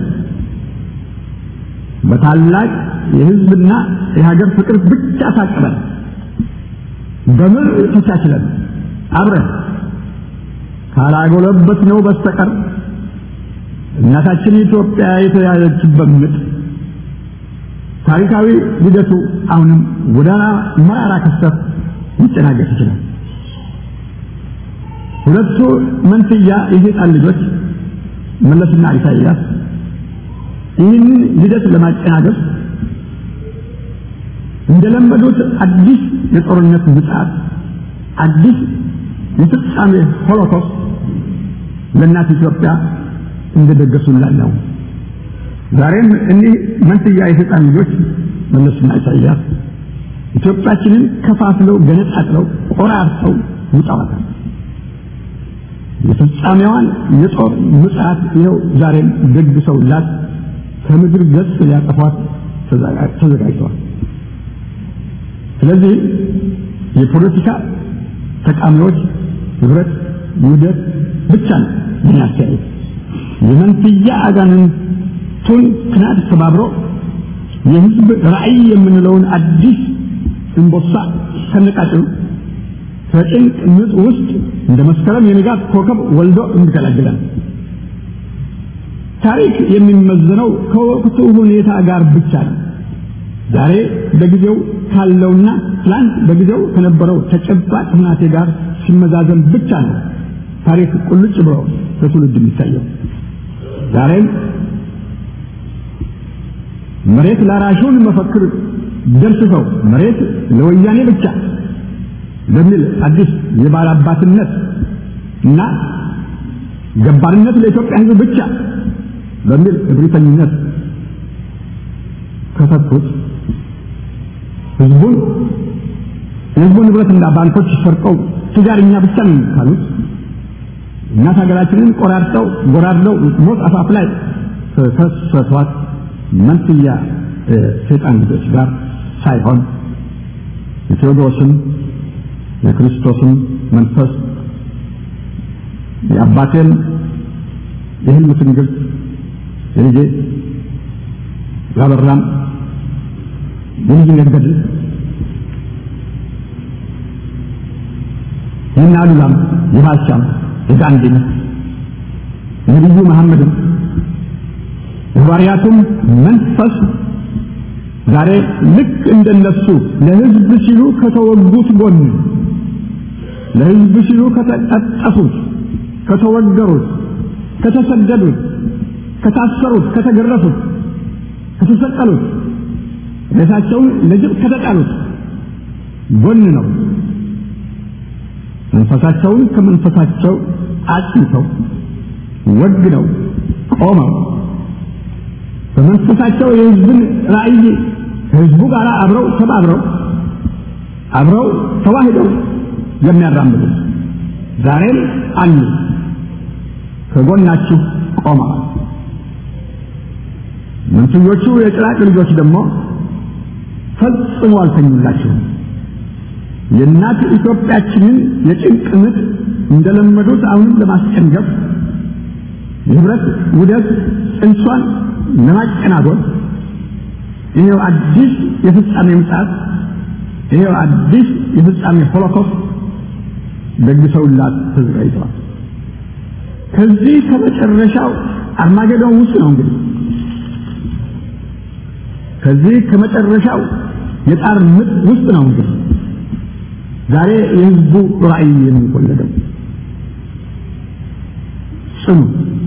Speaker 5: በታላቅ የህዝብና የሀገር ፍቅር ብቻ ታቅበን በምር ተቻችለን አብረን ካላጎለበት ነው በስተቀር እናታችን ኢትዮጵያ የተያዘችበት ምጥ ታሪካዊ ሂደቱ አሁንም ጎዳና መራራ ክስተት ሊጨናገፍ ይችላል። ሁለቱ መንትያ የሰይጣን ልጆች መለስና ኢሳይያስ ይህንን ሂደት ለማጨናገፍ እንደለመዱት አዲስ የጦርነት ምጽአት፣ አዲስ የፍጻሜ ሆሎኮስት ለእናት ኢትዮጵያ እንደደገሱላት ነው። ዛሬም እኒህ መንትያ የሰይጣን ልጆች መለስና ኢሳይያስ ኢትዮጵያችንን ከፋፍለው ገነጣጥለው ቆራርጠው ውጠዋታል። የፍጻሜዋን የጦር ምጽአት ይኸው ዛሬም ደግሰውላት ከምድር ገጽ ሊያጠፏት ተዘጋጅተዋል። ስለዚህ የፖለቲካ ተቃሚዎች ህብረት፣ ውህደት ብቻ ነው ምን ያስተያየት የመንትያ አጋንንቱን ክናድ ተባብሮ የህዝብ ራዕይ የምንለውን አዲስ እንቦሳ ከነቃጭሉ ከጭንቅ ምጥ ውስጥ እንደ መስከረም የንጋት ኮከብ ወልዶ እንገላግላል። ታሪክ የሚመዘነው ከወቅቱ ሁኔታ ጋር ብቻ ነው። ዛሬ በጊዜው ካለውና ትላንት በጊዜው ከነበረው ተጨባጭ ሁናቴ ጋር ሲመዛዘን ብቻ ነው ታሪክ ቁልጭ ብሎ ለትውልድ የሚታየው። ዛሬም መሬት ላራሹን መፈክር ደምስሰው መሬት ለወያኔ ብቻ በሚል አዲስ የባላባትነት እና ገባርነት ለኢትዮጵያ ሕዝብ ብቻ በሚል እብሪተኝነት ከተኩት ህዝቡን የህዝቡን ንብረትና ባንኮች ሰርቀው ትጃርኛ ብቻ ነው ካሉት እናት ሀገራችንን ቆራርጠው ጎራድለው ሞት አፋፍ ላይ ከከሰቷት መንትያ ሰይጣን ልጆች ጋር ሳይሆን የቴዎድሮስን የክርስቶስን መንፈስ የአባቴን የህልም ትንግርት የልጄ ያበራም የልጅነት ገድል የእነ አሉላም የባልቻም የጋንዲም የነቢዩ መሐመድም የሐዋርያቱም መንፈስ ዛሬ ልክ እንደነሱ ለሕዝብ ሲሉ ከተወጉት ጎን ለሕዝብ ሲሉ ከተቀጠፉት፣ ከተወገሩት፣ ከተሰደዱት፣ ከታሰሩት፣ ከተገረፉት፣ ከተሰቀሉት፣ ሬሳቸውን ለጅብ ከተጣሉት ጎን ነው። መንፈሳቸውን ከመንፈሳቸው አጽንተው ወግነው ቆመው በመንፈሳቸው የሕዝብን ራዕይ ከሕዝቡ ጋር አብረው ተባብረው አብረው ተዋህደው የሚያራምዱ ዛሬም አሉ። ከጎናችሁ ቆመዋል። መንትዮቹ የጭራቅ ልጆች ደግሞ ፈጽሞ አልተኙላችሁም። የእናት ኢትዮጵያችንን የጭንቅ ምጥ እንደለመዱት አሁንም ለማስጨንገፍ የህብረት ውደት ጽንሷን ለማጨናጎል ይሄው አዲስ የፍጻሜ ምጽአት ይሄው አዲስ የፍጻሜ ሆሎኮስት ደግሰውላት ተዘጋጅተዋል። ከዚህ ከመጨረሻው አርማጌዶን ውስጥ ነው እንግዲህ ከዚህ ከመጨረሻው የጣር ምጥ ውስጥ ነው እንግዲህ ዛሬ የህዝቡ ራዕይ የሚወለደው ጽኑ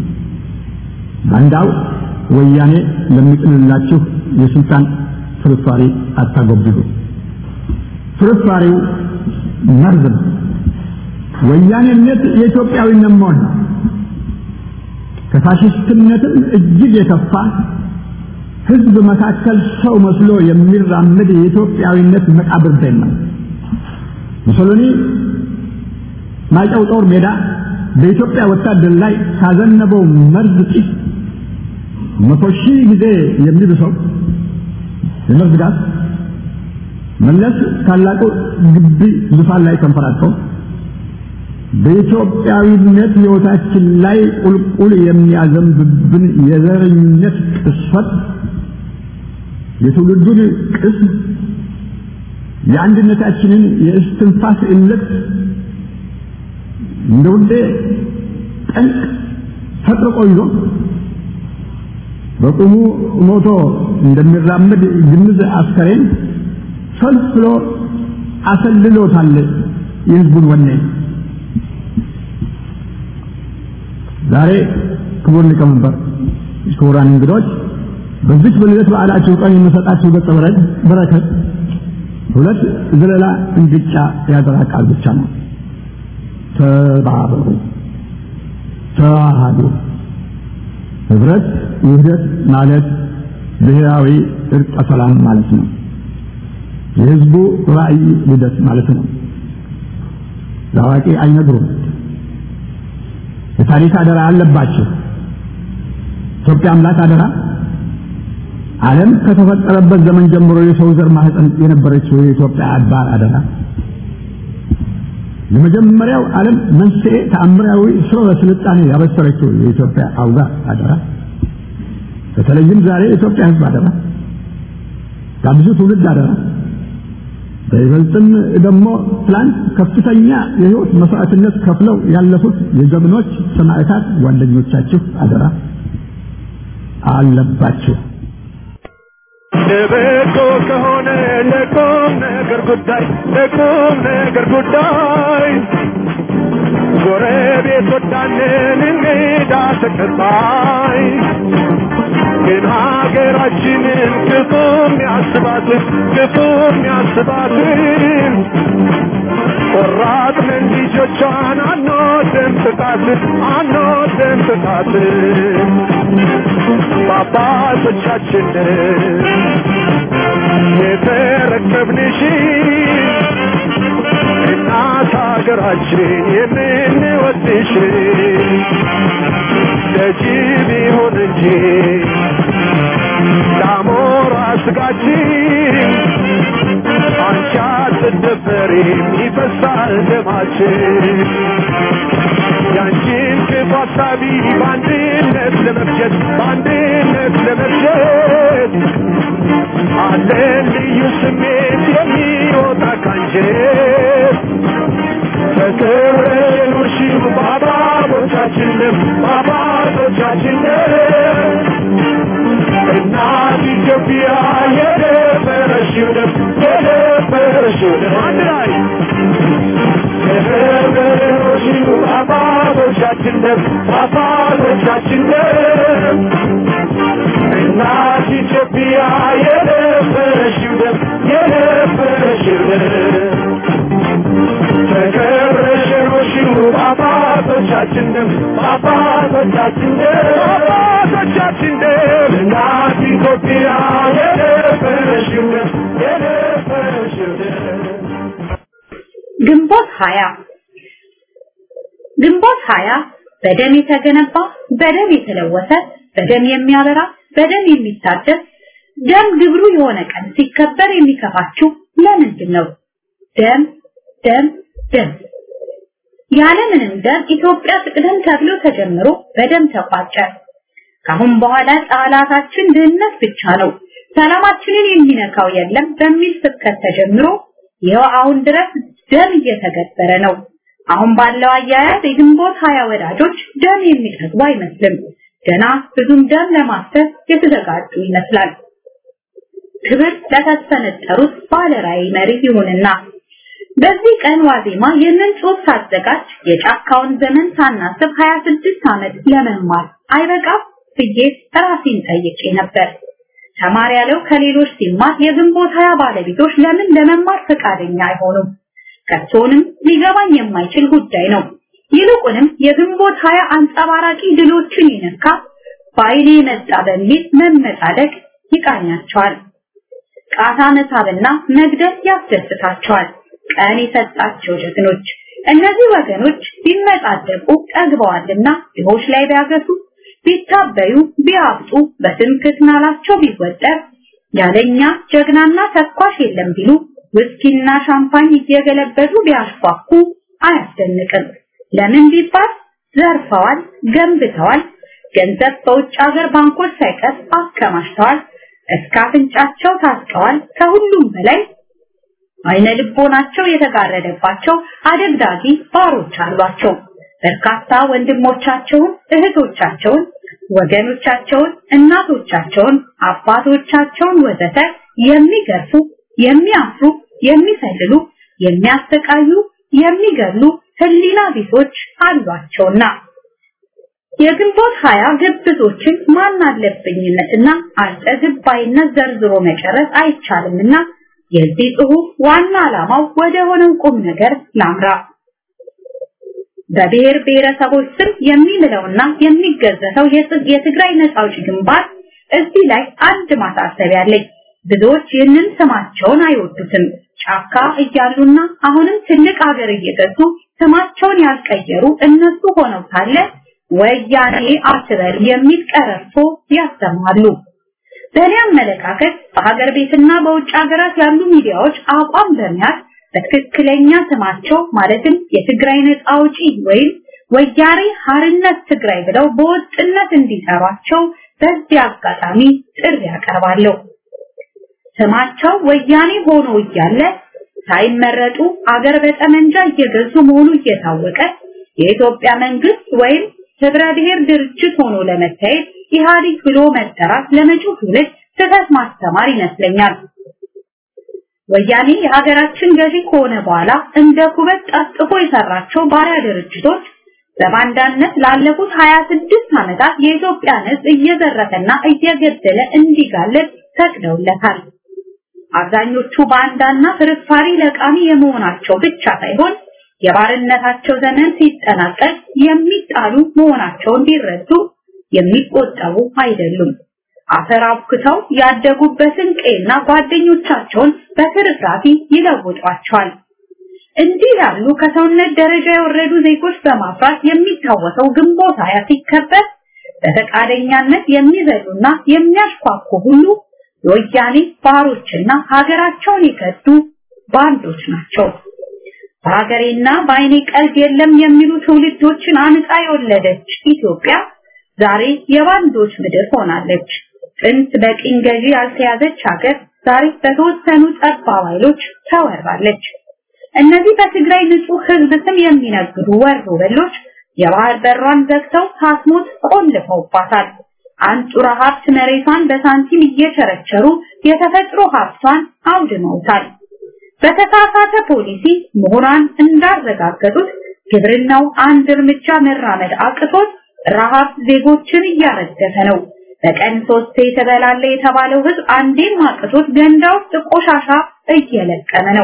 Speaker 5: ባንዳው ወያኔ ለሚጥልላችሁ የስልጣን ፍርፋሪ አታጎብድዱ። ፍርፋሪው መርዝ ነው። ወያኔነት የኢትዮጵያዊነት መሆን ነው። ከፋሽስትነትም እጅግ የከፋ ህዝብ መካከል ሰው መስሎ የሚራመድ የኢትዮጵያዊነት መቃብር ደን ነው። ሙሶሎኒ ማይጨው ጦር ሜዳ በኢትዮጵያ ወታደር ላይ ካዘነበው መርዝ ጢስ መቶ ሺህ ጊዜ የሚብሰው የመርዝ ጋዝ መለስ ታላቁ ግቢ ዙፋን ላይ ተንፈራግጠው በኢትዮጵያዊነት ሕይወታችን ላይ ቁልቁል የሚያዘንብብን የዘረኝነት ቅስፈት የትውልዱን ቅስም የአንድነታችንን የእስትንፋስ እልቅት እንደ ውዴ ጠንቅ ፈጥርቆ ይዞ በቁሙ ሞቶ እንደሚራመድ ግንዝ አስከሬን ፈልፍሎ አሰልሎታል የህዝቡን ወኔ። ዛሬ ክቡር ሊቀመንበር፣ ክቡራን እንግዶች በዚች በልደት በዓላችሁ ቀን የምሰጣችሁ ገጸ በረከት ሁለት ዘለላ እንግጫ ያደራ ቃል ብቻ ነው። ተባበሩ፣ ተዋሃዱ። ህብረት ውህደት ማለት ብሔራዊ እርቀ ሰላም ማለት ነው። የህዝቡ ራዕይ ልደት ማለት ነው። ለአዋቂ አይነግሩም። የታሪክ አደራ አለባቸው። ኢትዮጵያ አምላክ አደራ ዓለም ከተፈጠረበት ዘመን ጀምሮ የሰው ዘር ማህፀን የነበረችው የኢትዮጵያ አድባር አደራ የመጀመሪያው ዓለም መንስኤ ተአምራዊ ስርወ ስልጣኔ ያበሰረችው የኢትዮጵያ አውጋ አደራ በተለይም ዛሬ የኢትዮጵያ ህዝብ አደራ ከብዙ ትውልድ አደራ በይበልጥም ደግሞ ትላንት ከፍተኛ የህይወት መስዋዕትነት ከፍለው ያለፉት የጀግኖች ሰማዕታት ጓደኞቻችሁ አደራ አለባችሁ።
Speaker 2: ለበጎ ከሆነ ለቁም ነገር ጉዳይ ለቁም ነገር ጉዳይ ጎረቤት ወዳንን እንግዳ ተቀባይ ግን ሀገራችንን ክፉም ያስባትን ክፉም ያስባትን ቆራጥንን ልጆቿን አንወድም ጥቃትን አንወድም ጥቃትን በአባቶቻችንን የተረከብንሽ እናት ሀገራችን የምንወድሽ ለጅብ ይሁን እንጂ ለአሞራ ስጋችን አንቺ አትደፈሪም ይፈሳል ደማችን ያንቺን ክፉ ሀሳቢ በአንድነት ለመፍጀት በአንድነት ለመፍጀት አለን ልዩ ስሜት የሚወጣ ካንጀት ተከብረሽ የኖርሽው በአባቶቻችንም በአባቶቻችንም የነበረሽው ደም የነበረሽው ደም አንድ ላይ የነበረሽው አባቶቻችን ደም አባቶቻችን ደም እናት ኢትዮጵያ የነበረሽው ደም የነበረሽው ደም ተከብረሽኖሽው አባቶቻችን ደም አባቶቻችን ደም አባቶቻችን ደም እናት ኢትዮጵያ የነበረሽው ደም የነበረሽው ደም
Speaker 6: ግንቦት ሀያ ግንቦት ሀያ በደም የተገነባ በደም የተለወሰ በደም የሚያበራ በደም የሚታደስ ደም ግብሩ የሆነ ቀን ሲከበር የሚከፋችሁ ለምንድን ነው? ደም ደም ደም ያለምንም ደም ኢትዮጵያ ትቅደም ተብሎ ተጀምሮ በደም ተቋጨ። ካሁን በኋላ ጠላታችን ድህነት ብቻ ነው፣ ሰላማችንን የሚነካው የለም በሚል ስብከት ተጀምሮ ይኸው አሁን ድረስ ደም እየተገበረ ነው። አሁን ባለው አያያዝ የግንቦት ሀያ ወዳጆች ደም የሚጠግቡ አይመስልም። ገና ብዙም ደም ለማፍሰስ የተዘጋጁ ይመስላል። ክብር ለተሰነጠሩት ባለራዕይ መሪ ይሁንና በዚህ ቀን ዋዜማ ይህንን ጽሑፍ ሳዘጋጅ የጫካውን ዘመን ሳናስብ 26 ዓመት ለመማር አይበቃም ብዬ ራሴን ጠይቄ ነበር። ተማሪ ያለው ከሌሎች ሲማር የግንቦት ሀያ ባለቤቶች ለምን ለመማር ፈቃደኛ አይሆኑም? ከቶንም ሊገባኝ የማይችል ጉዳይ ነው። ይልቁንም የግንቦት ሀያ አንጸባራቂ ድሎችን ይነካ በኃይሌ መጣ በሚል መመጻደቅ ይቃኛቸዋል። ቃታ መሳብና መግደል ያስደስታቸዋል። ቀን የሰጣቸው ጀግኖች እነዚህ ወገኖች ቢመጻደቁ ጠግበዋልና ድሆች ላይ ቢያገሱ ቢታበዩ ቢያብጡ በትምክህት ናላቸው ቢወጠር ያለኛ ጀግናና ተኳሽ የለም ቢሉ ውስኪና ሻምፓኝ እየገለበጡ ቢያሽኳኩ አያስደንቅም። ለምን ቢባል ዘርፈዋል፣ ገንብተዋል፣ ገንዘብ በውጭ ሀገር ባንኮች ሳይቀር አከማችተዋል፣ እስከ አፍንጫቸው ታጥቀዋል። ከሁሉም በላይ አይነ ልቦናቸው የተጋረደባቸው አደግዳጊ ባሮች አሏቸው። በርካታ ወንድሞቻቸውን፣ እህቶቻቸውን፣ ወገኖቻቸውን፣ እናቶቻቸውን፣ አባቶቻቸውን ወዘተ የሚገርፉ፣ የሚያፍሩ፣ የሚሰልሉ፣ የሚያሰቃዩ፣ የሚገሉ ህሊና ቢሶች አሏቸውና የግንቦት ሀያ ግብዞችን ማን አለብኝነትና አልጠግባይነት ዘርዝሮ መጨረስ አይቻልምና የዚህ ጽሑፍ ዋና ዓላማው ወደ ሆነው ቁም ነገር ላምራ። በብሔር ብሔረሰቦች ስም የሚምለውና የሚገዘተው የትግራይ ነጻ አውጪ ግንባር እዚህ ላይ አንድ ማሳሰቢያ አለኝ። ብዙዎች ይህንን ስማቸውን አይወዱትም። ጫካ እያሉና አሁንም ትልቅ ሀገር እየገዙ ስማቸውን ያልቀየሩ እነሱ ሆነው ሳለ ወያኔ አትበል የሚል ቀረርቶ ያሰማሉ። በእኔ አመለካከት በሀገር ቤትና በውጭ ሀገራት ያሉ ሚዲያዎች አቋም በመያዝ በትክክለኛ ስማቸው ማለትም የትግራይ ነጻ አውጪ ወይም ወያኔ ሀርነት ትግራይ ብለው በወጥነት እንዲጠሯቸው በዚህ አጋጣሚ ጥሪ ያቀርባለሁ። ስማቸው ወያኔ ሆኖ እያለ ሳይመረጡ አገር በጠመንጃ እየገዙ መሆኑ እየታወቀ የኢትዮጵያ መንግስት ወይም ህብረ ብሔር ድርጅት ሆኖ ለመታየት ኢህአዴግ ብሎ መጠራት ለመጪው ትውልድ ስህተት ማስተማር ይመስለኛል። ወያኔ የሀገራችን ገዢ ከሆነ በኋላ እንደ ኩበት ጠፍጥፎ የሰራቸው ባሪያ ድርጅቶች በባንዳነት ላለፉት 26 ዓመታት የኢትዮጵያን ህዝብ እየዘረፈና እየገደለ እንዲጋለጥ ፈቅደውለታል። አብዛኞቹ ባንዳና ፍርፋሪ ለቃሚ የመሆናቸው ብቻ ሳይሆን የባርነታቸው ዘመን ሲጠናቀቅ የሚጣሉ መሆናቸውን ቢረዱ የሚቆጠቡ አይደሉም። አፈር አብክተው ያደጉበትን ቀይና ጓደኞቻቸውን በትርፍራፊ ይለውጧቸዋል። እንዲህ ያሉ ከሰውነት ደረጃ የወረዱ ዜጎች በማፍራት የሚታወሰው ግንቦት ሃያ ሲከበር በፈቃደኛነት የሚዘሉና የሚያሽኳኩ ሁሉ የወያኔ ባሮችና ሀገራቸውን የከዱ ባንዶች ናቸው። በሀገሬና በአይኔ ቀልድ የለም የሚሉ ትውልዶችን አንቃ የወለደች ኢትዮጵያ ዛሬ የባንዶች ምድር ሆናለች። ጥንት በቅኝ ገዢ ያልተያዘች ሀገር ዛሬ በተወሰኑ ጠባብ ኃይሎች ተወራለች። እነዚህ በትግራይ ንጹህ ህዝብ ስም የሚነግዱ ወሮ በሎች የባህር በሯን ዘግተው ሳትሞት ቆልፈውባታል። አንጡራ ሀብት መሬቷን በሳንቲም እየቸረቸሩ የተፈጥሮ ሀብቷን አውድመውታል። በተሳሳተ ፖሊሲ ምሁራን እንዳረጋገጡት ግብርናው አንድ እርምጃ መራመድ አቅቶት ረሃብ ዜጎችን እያረገፈ ነው። በቀን ሶስት የተበላለ የተባለው ህዝብ አንዴም አቅቶት ገንዳ ውስጥ ቆሻሻ እየለቀመ ነው።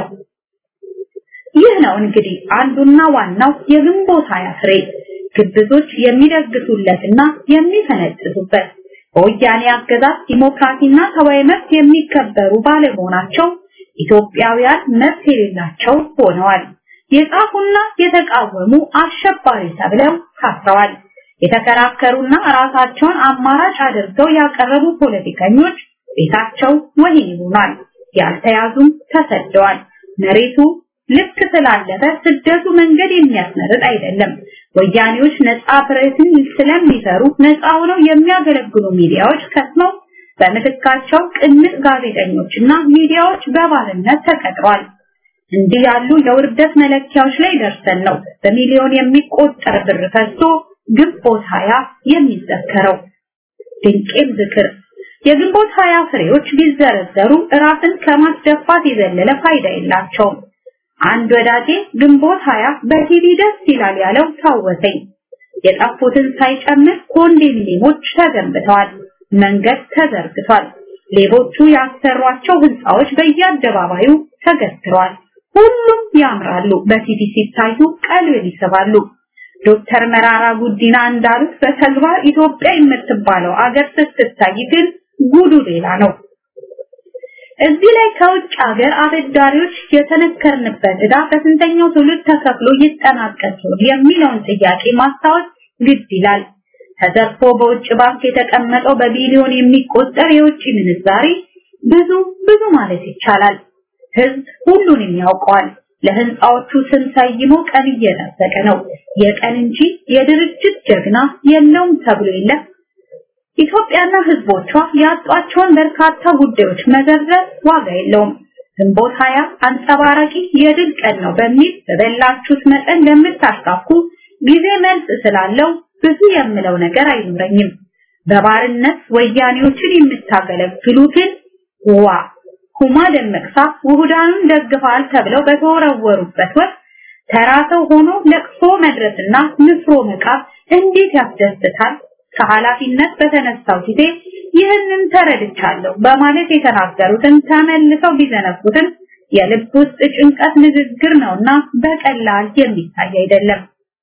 Speaker 6: ይህ ነው እንግዲህ አንዱና ዋናው የግንቦት ሀያ ፍሬ ግብዞች የሚደግሱለትና የሚፈነጥዙበት በወያኔ አገዛዝ ዲሞክራሲና ሰብአዊ መብት የሚከበሩ ባለመሆናቸው ኢትዮጵያውያን መብት የሌላቸው ሆነዋል። የጻፉና የተቃወሙ አሸባሪ ተብለው ታስረዋል። የተከራከሩና ራሳቸውን አማራጭ አድርገው ያቀረቡ ፖለቲከኞች ቤታቸው ወህኒ ሆኗል። ያልተያዙም ተሰደዋል። መሬቱ ልክ ስላለፈ ስደቱ መንገድ የሚያስመርጥ አይደለም። ወያኔዎች ነፃ ፕሬስን ስለሚሰሩ ነፃ ሆነው የሚያገለግሉ ሚዲያዎች ከስመው በምትካቸው ቅንጥ ጋዜጠኞችና ሚዲያዎች በባርነት ተቀጥሯል። እንዲህ ያሉ የውርደት መለኪያዎች ላይ ደርሰን ነው በሚሊዮን የሚቆጠር ብር ፈሶ ግንቦት ሀያ የሚዘከረው። ድንቄም ዝክር የግንቦት ሀያ ፍሬዎች ቢዘረዘሩ ራስን ከማስደፋት የዘለለ ፋይዳ የላቸውም። አንድ ወዳጄ ግንቦት ሀያ በቲቪ ደስ ይላል ያለው ታወሰኝ። የጠፉትን ሳይጨምር ኮንዶሚኒየሞች ተገንብተዋል፣ መንገድ ተዘርግቷል፣ ሌቦቹ ያሰሯቸው ህንፃዎች በየአደባባዩ ተገትረዋል። ሁሉም ያምራሉ፣ በቲቪ ሲታዩ ቀልብን ይስባሉ። ዶክተር መራራ ጉዲና እንዳሉት በተግባር ኢትዮጵያ የምትባለው አገር ስትታይ ግን ጉዱ ሌላ ነው። እዚህ ላይ ከውጭ ሀገር አበዳሪዎች የተነከርንበት ዕዳ በስንተኛው ትውልድ ተከፍሎ ይጠናቀቅ ይሆን የሚለውን ጥያቄ ማስታወስ ግድ ይላል። ተዘርፎ በውጭ ባንክ የተቀመጠው በቢሊዮን የሚቆጠር የውጭ ምንዛሪ ብዙ ብዙ ማለት ይቻላል። ህዝብ ሁሉንም ያውቀዋል። ለህንፃዎቹ ስም ሰይሞ ቀን እየጠበቀ ነው። የቀን እንጂ የድርጅት ጀግና የለውም ተብሎ የለ። ኢትዮጵያና ህዝቦቿ ያጧቸውን በርካታ ጉዳዮች መዘርዘር ዋጋ የለውም። ግንቦት ሀያ አንጸባራቂ የድል ቀን ነው በሚል በበላችሁት መጠን ለምታስካኩ ጊዜ መልስ ስላለው ብዙ የምለው ነገር አይኖረኝም። በባርነት ወያኔዎችን የምታገለግሉ ግን ዋ ኩማ ደመቅሳ ውሁዳኑን ደግፈዋል ተብለው በተወረወሩበት ወቅት ተራ ሰው ሆኖ ለቅሶ መድረስና ንፍሮ መቃብ እንዴት ያስደስታል። ከኃላፊነት በተነሳው ጊዜ ይህንን ተረድቻለሁ በማለት የተናገሩትን ተመልሰው ቢዘነጉትን የልብ ውስጥ ጭንቀት ንግግር ነውና በቀላል የሚታይ አይደለም።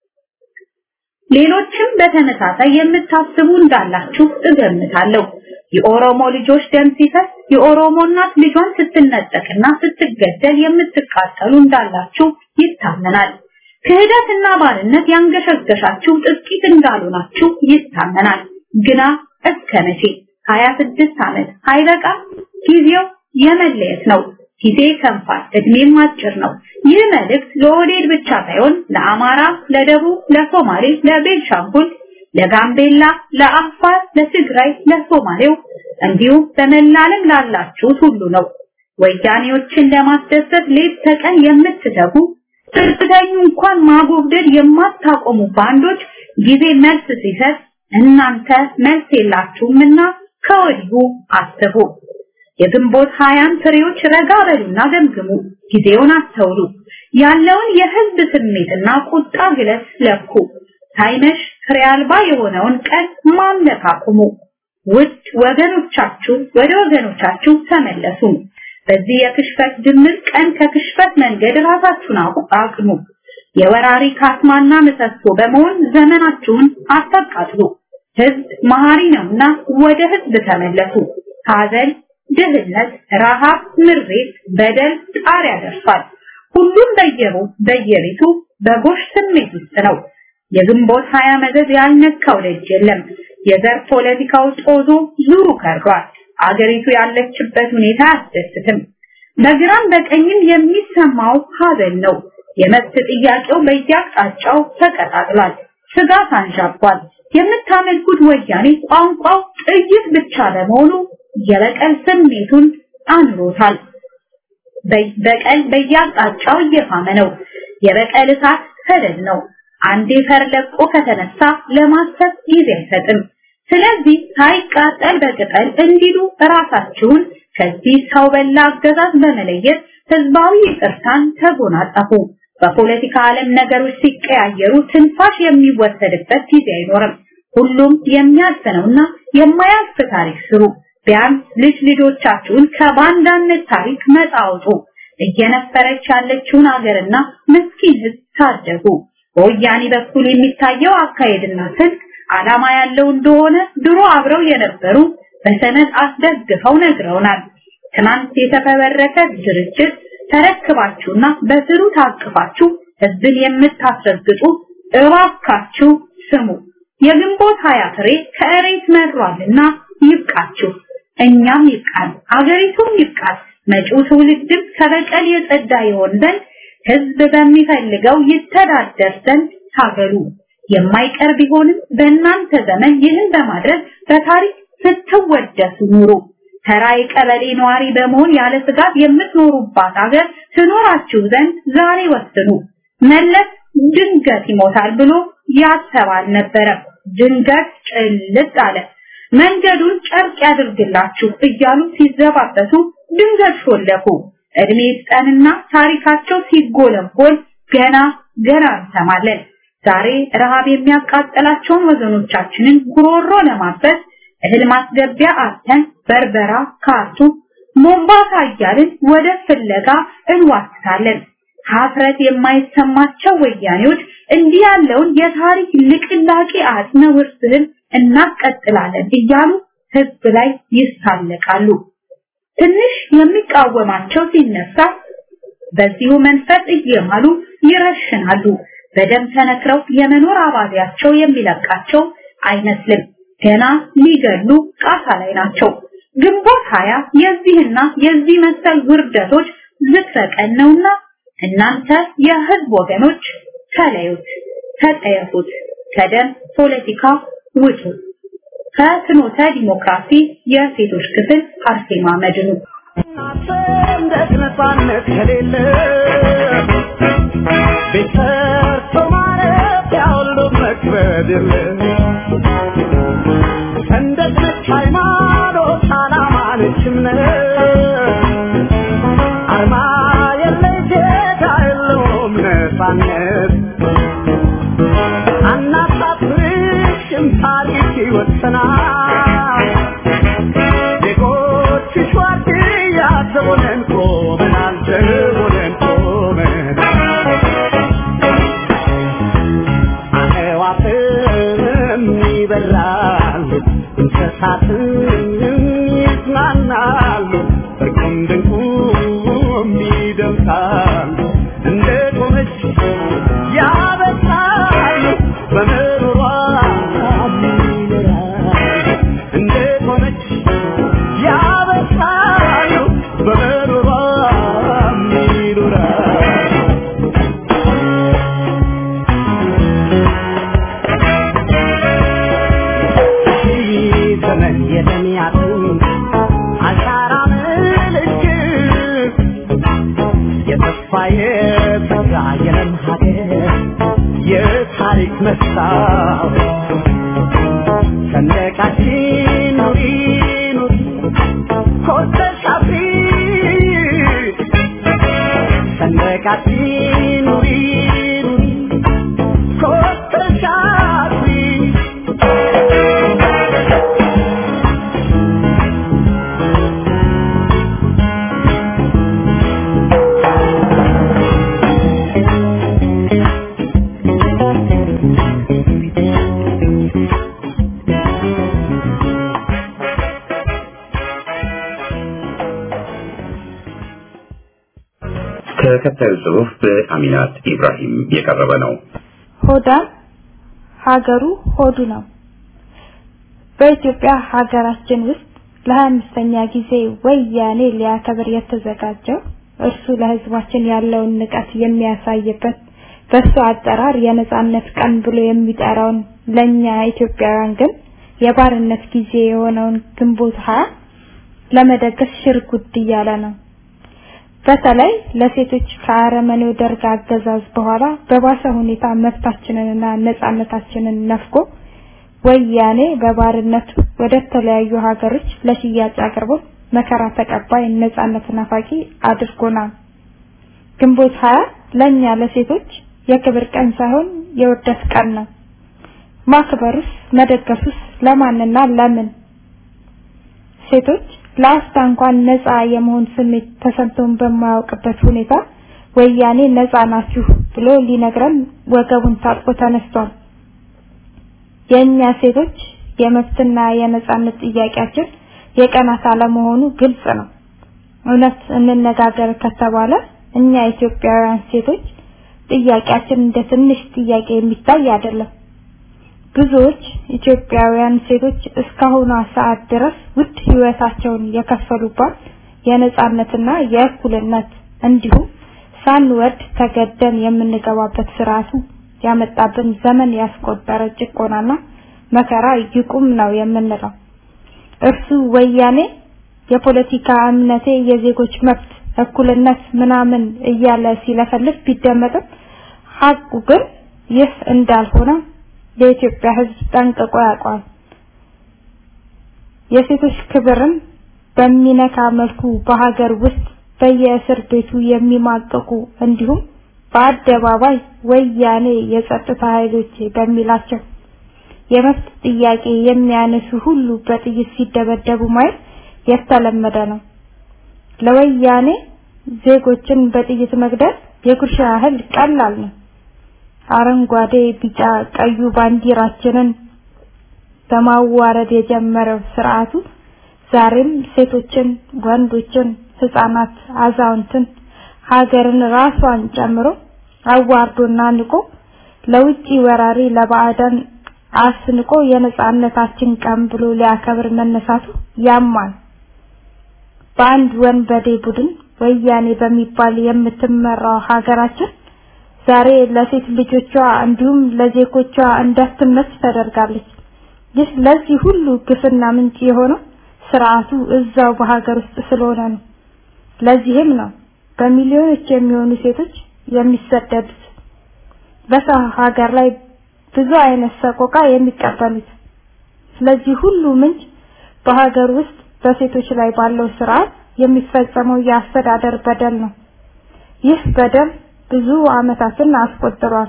Speaker 6: ሌሎችም በተመሳሳይ የምታስቡ እንዳላችሁ እገምታለሁ። የኦሮሞ ልጆች ደም ሲፈስ የኦሮሞ እናት ልጇን ስትነጠቅና ስትገደል የምትቃጠሉ እንዳላችሁ ይታመናል። ክህደትና ባርነት ያንገሸገሻችሁ ጥቂት እንዳልሆናችሁ ይታመናል። ግና እስከ መቼ? 26 ዓመት አይበቃ? ጊዜው የመለየት ነው። ጊዜ ከንፋል፣ እድሜም አጭር ነው። ይህ መልእክት ለኦህዴድ ብቻ ሳይሆን ለአማራ፣ ለደቡብ፣ ለሶማሌ፣ ለቤንሻንጉል፣ ለጋምቤላ፣ ለአፋር፣ ለትግራይ፣ ለሶማሌው እንዲሁም በመላለም ላላችሁት ሁሉ ነው። ወያኔዎችን ለማስደሰት ሌት ተቀን የምትተጉ ስርተኙ እንኳን ማጎብደድ የማታቆሙ ባንዶች ጊዜ መልስ ሲሰጥ እናንተ መልስ የላችሁምና ከወዲሁ አስቡ። የግንቦት ሀያን ፍሬዎች ረጋ በሉና ገምግሙ። ጊዜውን አስተውሉ። ያለውን የህዝብ ስሜትና ቁጣ ግለት ለኩ። ሳይመሽ ፍሬ አልባ የሆነውን ቀን ማምለክ አቁሙ። ውድ ወገኖቻችሁ ወደ ወገኖቻችሁ ተመለሱ። በዚህ የክሽፈት ድምር ቀን ከክሽፈት መንገድ ራሳችሁን አቅኑ። የወራሪ ካስማና ምሰሶ በመሆን ዘመናችሁን አታቃጥሉ። ህዝብ መሀሪ ነውና ወደ ህዝብ ተመለሱ። ሀዘን፣ ድህነት፣ ረሃብ፣ ምሬት፣ በደል ጣሪያ ደርሷል። ሁሉም በየሩ በየቤቱ በጎሽ ስሜት ውስጥ ነው። የግንቦት ሀያ መዘዝ ያልነካው ደጅ የለም። የዘር ፖለቲካው ጦዞ ዙሩ ከርዷል። አገሪቱ ያለችበት ሁኔታ አያስደስትም። በግራም በቀኝም የሚሰማው ሀዘን ነው። የመብት ጥያቄው በየአቅጣጫው ተቀጣጥሏል። ስጋት አንዣቧል። የምታመልኩት ወያኔ ቋንቋው ጥይት ብቻ በመሆኑ የበቀል ስሜቱን አኑሮታል። በቀል በየአቅጣጫው እየፋመ ነው። የበቀል እሳት ሰደድ ነው። አንዴ ፈር ለቆ ከተነሳ ለማሰብ ጊዜ አይሰጥም። ስለዚህ ሳይቃጠል በቅጠል እንዲሉ ራሳችሁን ከዚህ ሰው በላ አገዛዝ በመለየት ህዝባዊ ይቅርታን ተጎናጸፉ። በፖለቲካ ዓለም ነገሮች ሲቀያየሩ ትንፋሽ የሚወሰድበት ጊዜ አይኖርም። ሁሉም የሚያዝነውና የማያልፍ ታሪክ ስሩ። ቢያንስ ልጅ ልጆቻችሁን ከባንዳነት ታሪክ ነፃ አውጡ። እየነፈረች ያለችውን ሀገርና ምስኪን ህዝብ ታደጉ። በወያኔ በኩል የሚታየው አካሄድና ስልት ዓላማ ያለው እንደሆነ ድሮ አብረው የነበሩ በሰነድ አስደግፈው ነግረውናል። ትናንት የተፈበረከ ድርጅት ተረክባችሁና በስሩ ታቅፋችሁ ህዝብን የምታስረግጡ እባካችሁ ስሙ። የግንቦት ሀያ ፍሬ ከእሬት መሯልና ይብቃችሁ። እኛም ይብቃል፣ አገሪቱም ይብቃል። መጪው ትውልድም ከበቀል የጸዳ ይሆን ዘንድ ህዝብ በሚፈልገው ይተዳደር ዘንድ ታገሉ። የማይቀር ቢሆንም በእናንተ ዘመን ይህን በማድረግ በታሪክ ስትወደሱ ኑሩ። ተራ የቀበሌ ነዋሪ በመሆን ያለ ስጋት የምትኖሩባት ሀገር ትኖራችሁ ዘንድ ዛሬ ወስኑ። መለስ ድንገት ይሞታል ብሎ ያሰብ አልነበረም። ድንገት ጭልጥ አለ። መንገዱን ጨርቅ ያድርግላችሁ እያሉ ሲዘባበቱ ድንገት ሾለኩ። እድሜ ይስጠንና ታሪካቸው ሲጎለጎል ገና ገና እንሰማለን። ዛሬ ረሃብ የሚያቃጥላቸውን ወገኖቻችንን ጉሮሮ ለማበስ እህል ማስገቢያ አተን በርበራ፣ ካርቱም፣ ሞምባሳ እያልን ወደ ፍለጋ እንዋስታለን። ሀፍረት የማይሰማቸው ወያኔዎች እንዲህ ያለውን የታሪክ ልቅላቄ አጽመ ውርስህን እናስቀጥላለን እያሉ ህዝብ ላይ ይሳለቃሉ። ትንሽ የሚቃወማቸው ሲነሳ በዚሁ መንፈስ እየማሉ ይረሽናሉ። በደም ተነክረው የመኖር አባቢያቸው የሚለቃቸው አይመስልም። ገና ሊገሉ ቃታ ላይ ናቸው። ግንቦት ሀያ የዚህና የዚህ መሰል ውርደቶች ዝክረቀን ነውና እናንተ የህዝብ ወገኖች ተለዩት፣ ተጠየፉት፣ ከደም ፖለቲካ ውጡ። ከፍኖተ ዲሞክራሲ የሴቶች ክፍል አርሴማ መድኑ
Speaker 2: ሰንደቅ ነፃነት ከሌለ ቤት ሰርቶ ማረፊያ ሁሉ መክበድ የለ ሰንደቅ ነች ሃይማኖት፣ ዓላማ ነች እምነት አርማ የለ ጌታ የለውም ነፃነት አናሳፍርሽም ታሪክ ይወሰናል ዜጎችሽ ዋርድያ ዘቦነን ቆመናል ዘቦነን ቆመናል አዕዋፍም ይበራሉ እንስሳትም ይዝናናሉ እርቁም ድንቁም ይደምሳሉ እንደ ቆመች ያበሳሉ በምሮሯ ይኖራሉ እንደ ቆመች ያበሳሉ በምሮሯ ይኖራሉ ዘመን የተሚያትን አሻራ ምልክት የተስፋ የተስፋ የለም ሀገር የታሪክ መስታወት ሰንደቃችን ኑሪ ኑሪ ኮርተሽ አፍሪ ሰንደቃችን ኑሪ ኑሪ ኮርተሽ አፍሪ
Speaker 4: ተከታዩ ጽሑፍ በአሚናት ኢብራሂም የቀረበ ነው።
Speaker 7: ሆዳም ሀገሩ ሆዱ ነው። በኢትዮጵያ ሀገራችን ውስጥ ለሀያ አምስተኛ ጊዜ ወያኔ ሊያከብር የተዘጋጀው እርሱ ለህዝባችን ያለውን ንቀት የሚያሳይበት በሱ አጠራር የነጻነት ቀን ብሎ የሚጠራውን ለኛ ኢትዮጵያውያን ግን የባርነት ጊዜ የሆነውን ግንቦት ሀያ ለመደገስ ሽር ጉድ እያለ ነው። በተለይ ለሴቶች ከአረመኔው ደርግ አገዛዝ በኋላ በባሰ ሁኔታ መብታችንንና ነጻነታችንን ነፍጎ ወያኔ በባርነቱ ወደ ተለያዩ ሀገሮች ለሽያጭ አቅርቦ መከራ ተቀባይ ነጻነት ናፋቂ አድርጎናል። ግንቦት ሀያ ለኛ ለሴቶች የክብር ቀን ሳይሆን የውርደት ቀን ነው። ማክበሩስ መደገፉስ ለማንና ለምን? ሴቶች ለአፍታ እንኳን ነፃ የመሆን ስሜት ተሰምቶን በማያውቅበት ሁኔታ ወያኔ ነፃ ናችሁ ብሎ ሊነግረን ወገቡን ታጥቆ ተነስቷል። የእኛ ሴቶች የመብትና የነጻነት ጥያቄያችን የቀናት አለመሆኑ ግልጽ ነው። እውነት እንነጋገር ከተባለ እኛ ኢትዮጵያውያን ሴቶች ጥያቄያችን እንደ ትንሽ ጥያቄ የሚታይ አይደለም። ብዙዎች ኢትዮጵያውያን ሴቶች እስካሁኗ ሰዓት ድረስ ውድ ህይወታቸውን የከፈሉባት የነጻነትና የእኩልነት እንዲሁም ሳንወድ ተገደን የምንገባበት ስርዓቱ ያመጣብን ዘመን ያስቆጠረ ጭቆናና መከራ ይቁም ነው የምንለው። እርሱ ወያኔ የፖለቲካ እምነቴ የዜጎች መብት እኩልነት ምናምን እያለ ሲለፈልፍ ቢደመጥም ሀቁ ግን ይህ እንዳልሆነ የኢትዮጵያ ሕዝብ ጠንቅቆ ያውቃል። የሴቶች ክብርን በሚነካ መልኩ በሀገር ውስጥ በየእስር ቤቱ የሚማቀቁ እንዲሁም በአደባባይ ወያኔ የጸጥታ ኃይሎች በሚላቸው የመብት ጥያቄ የሚያነሱ ሁሉ በጥይት ሲደበደቡ ማየት የተለመደ ነው። ለወያኔ ዜጎችን በጥይት መግደል የጉርሻ ያህል ቀላል ነው። አረንጓዴ፣ ቢጫ፣ ቀዩ ባንዲራችንን በማዋረድ የጀመረው ስርዓቱ ዛሬም ሴቶችን፣ ወንዶችን፣ ህፃናት፣ አዛውንትን ሀገርን ራሷን ጨምሮ አዋርዶና ንቆ ለውጪ ወራሪ ለባዕዳን አስንቆ የነጻነታችን ቀን ብሎ ሊያከብር መነሳቱ ያማል። በአንድ ወንበዴ ቡድን ወያኔ በሚባል የምትመራው ሀገራችን ዛሬ ለሴት ልጆቿ እንዲሁም ለዜጎቿ እንዳትመች ተደርጋለች። ይህ ለዚህ ሁሉ ግፍና ምንጭ የሆነው ስርዓቱ እዛው በሀገር ውስጥ ስለሆነ ነው። ለዚህም ነው በሚሊዮኖች የሚሆኑ ሴቶች የሚሰደዱት በሰው ሀገር ላይ ብዙ አይነት ሰቆቃ የሚቀበሉት። ስለዚህ ሁሉ ምንጭ በሀገር ውስጥ በሴቶች ላይ ባለው ስርዓት የሚፈጸመው የአስተዳደር በደል ነው። ይህ በደል ብዙ አመታትን አስቆጥሯል።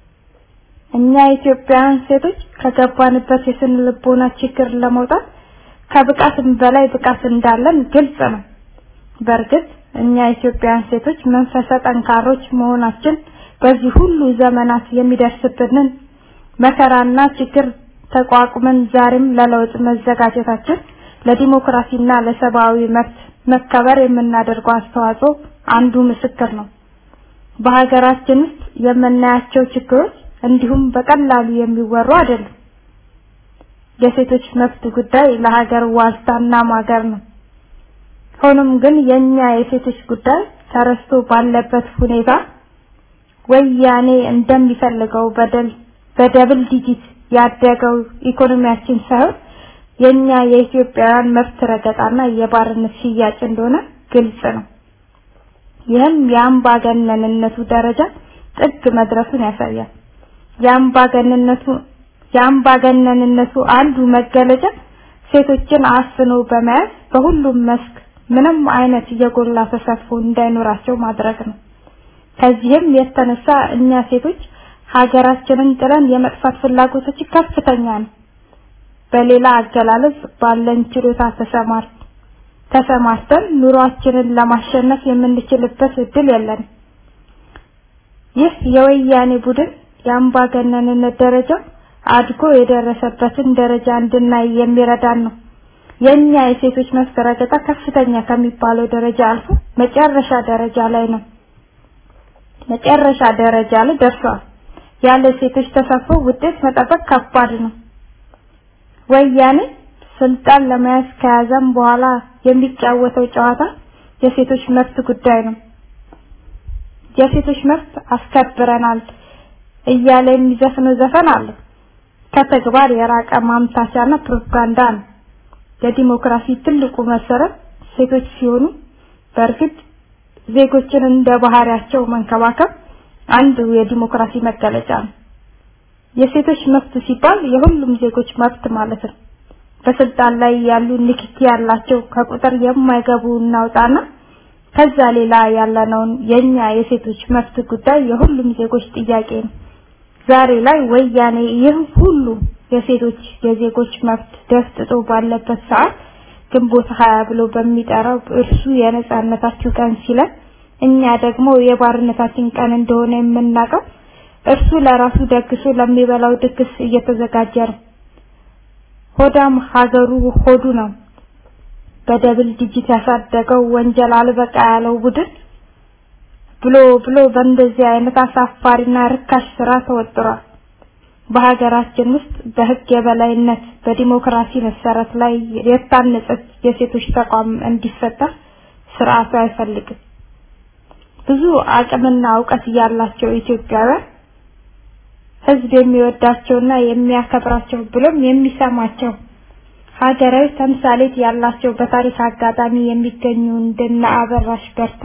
Speaker 7: እኛ ኢትዮጵያውያን ሴቶች ከገባንበት የስነ ልቦና ችግር ለመውጣት ከብቃትም በላይ ብቃት እንዳለን ግልጽ ነው። በእርግጥ እኛ ኢትዮጵያውያን ሴቶች መንፈሰ ጠንካሮች መሆናችን በዚህ ሁሉ ዘመናት የሚደርስብንን መከራና ችግር ተቋቁመን ዛሬም ለለውጥ መዘጋጀታችን ለዲሞክራሲና ለሰብአዊ መብት መከበር የምናደርገው አስተዋጽኦ አንዱ ምስክር ነው። በሀገራችን ውስጥ የምናያቸው ችግሮች እንዲሁም በቀላሉ የሚወሩ አይደሉም። የሴቶች መብት ጉዳይ ለሀገር ዋልታና ማገር ነው። ሆኖም ግን የኛ የሴቶች ጉዳይ ተረስቶ ባለበት ሁኔታ ወያኔ እንደሚፈልገው በደል በደብል ዲጂት ያደገው ኢኮኖሚያችን ሳይሆን የኛ የኢትዮጵያውያን መብት ረገጣና የባርነት ሽያጭ እንደሆነ ግልጽ ነው። ይህም የአምባገነንነቱ ደረጃ ጥግ መድረሱን ያሳያል። የአምባገነንነቱ የአምባገነንነቱ አንዱ መገለጫ ሴቶችን አፍኖ በመያዝ በሁሉም መስክ ምንም አይነት የጎላ ተሳትፎ እንዳይኖራቸው ማድረግ ነው። ከዚህም የተነሳ እኛ ሴቶች ሀገራችንን ጥለን የመጥፋት ፍላጎታችን ከፍተኛ ነው። በሌላ አገላለጽ ባለን ችሎታ ተሰማር ተሰማርተን ኑሯችንን ለማሸነፍ የምንችልበት እድል የለንም። ይህ የወያኔ ቡድን የአምባገነንነት ደረጃ አድጎ የደረሰበትን ደረጃ እንድናይ የሚረዳን ነው። የኛ የሴቶች መብት ረገጣ ከፍተኛ ከሚባለው ደረጃ አልፎ መጨረሻ ደረጃ ላይ ነው። መጨረሻ ደረጃ ላይ ደርሷል። ያለ ሴቶች ተሳትፎ ውጤት መጠበቅ ከባድ ነው። ወያኔ ስልጣን ለመያዝ ከያዘም በኋላ የሚጫወተው ጨዋታ የሴቶች መብት ጉዳይ ነው። የሴቶች መብት አስከብረናል እያለ የሚዘፍነው ዘፈን አለ። ከተግባር የራቀ ማምታቻና ፕሮፓጋንዳ ነው። የዲሞክራሲ ትልቁ መሰረት ሴቶች ሲሆኑ በእርግጥ ዜጎችን እንደ ባህሪያቸው መንከባከብ አንዱ የዲሞክራሲ መገለጫ ነው። የሴቶች መብት ሲባል የሁሉም ዜጎች መብት ማለት ነው። በስልጣን ላይ ያሉ ንክኪ ያላቸው ከቁጥር የማይገቡ እናውጣና ከዛ ሌላ ያለነውን የኛ የሴቶች መብት ጉዳይ የሁሉም ዜጎች ጥያቄ ነው። ዛሬ ላይ ወያኔ ይህ ሁሉ የሴቶች የዜጎች መብት ደፍጥጦ ባለበት ሰዓት ግንቦት ሀያ ብሎ በሚጠራው እርሱ የነጻነታችሁ ቀን ሲለን እኛ ደግሞ የባርነታችን ቀን እንደሆነ የምናውቀው እርሱ ለራሱ ደግሶ ለሚበላው ድግስ እየተዘጋጀ ነው። ሆዳም ሀገሩ ሆዱ ነው። በደብል ዲጂት ያሳደገው ወንጀል አልበቃ ያለው ቡድን ብሎ ብሎ በእንደዚህ አይነት አሳፋሪና ርካሽ ስራ ተወጥሯል። በሀገራችን ውስጥ በህግ የበላይነት በዲሞክራሲ መሰረት ላይ የታነጸች የሴቶች ተቋም እንዲፈጠር ስርዓቱ አይፈልግም። ብዙ አቅምና እውቀት ያላቸው ኢትዮጵያውያን ህዝብ የሚወዳቸውና የሚያከብራቸው ብሎም የሚሰማቸው ሀገራዊ ተምሳሌት ያላቸው በታሪክ አጋጣሚ የሚገኙ እንደነ አበራሽ በርታ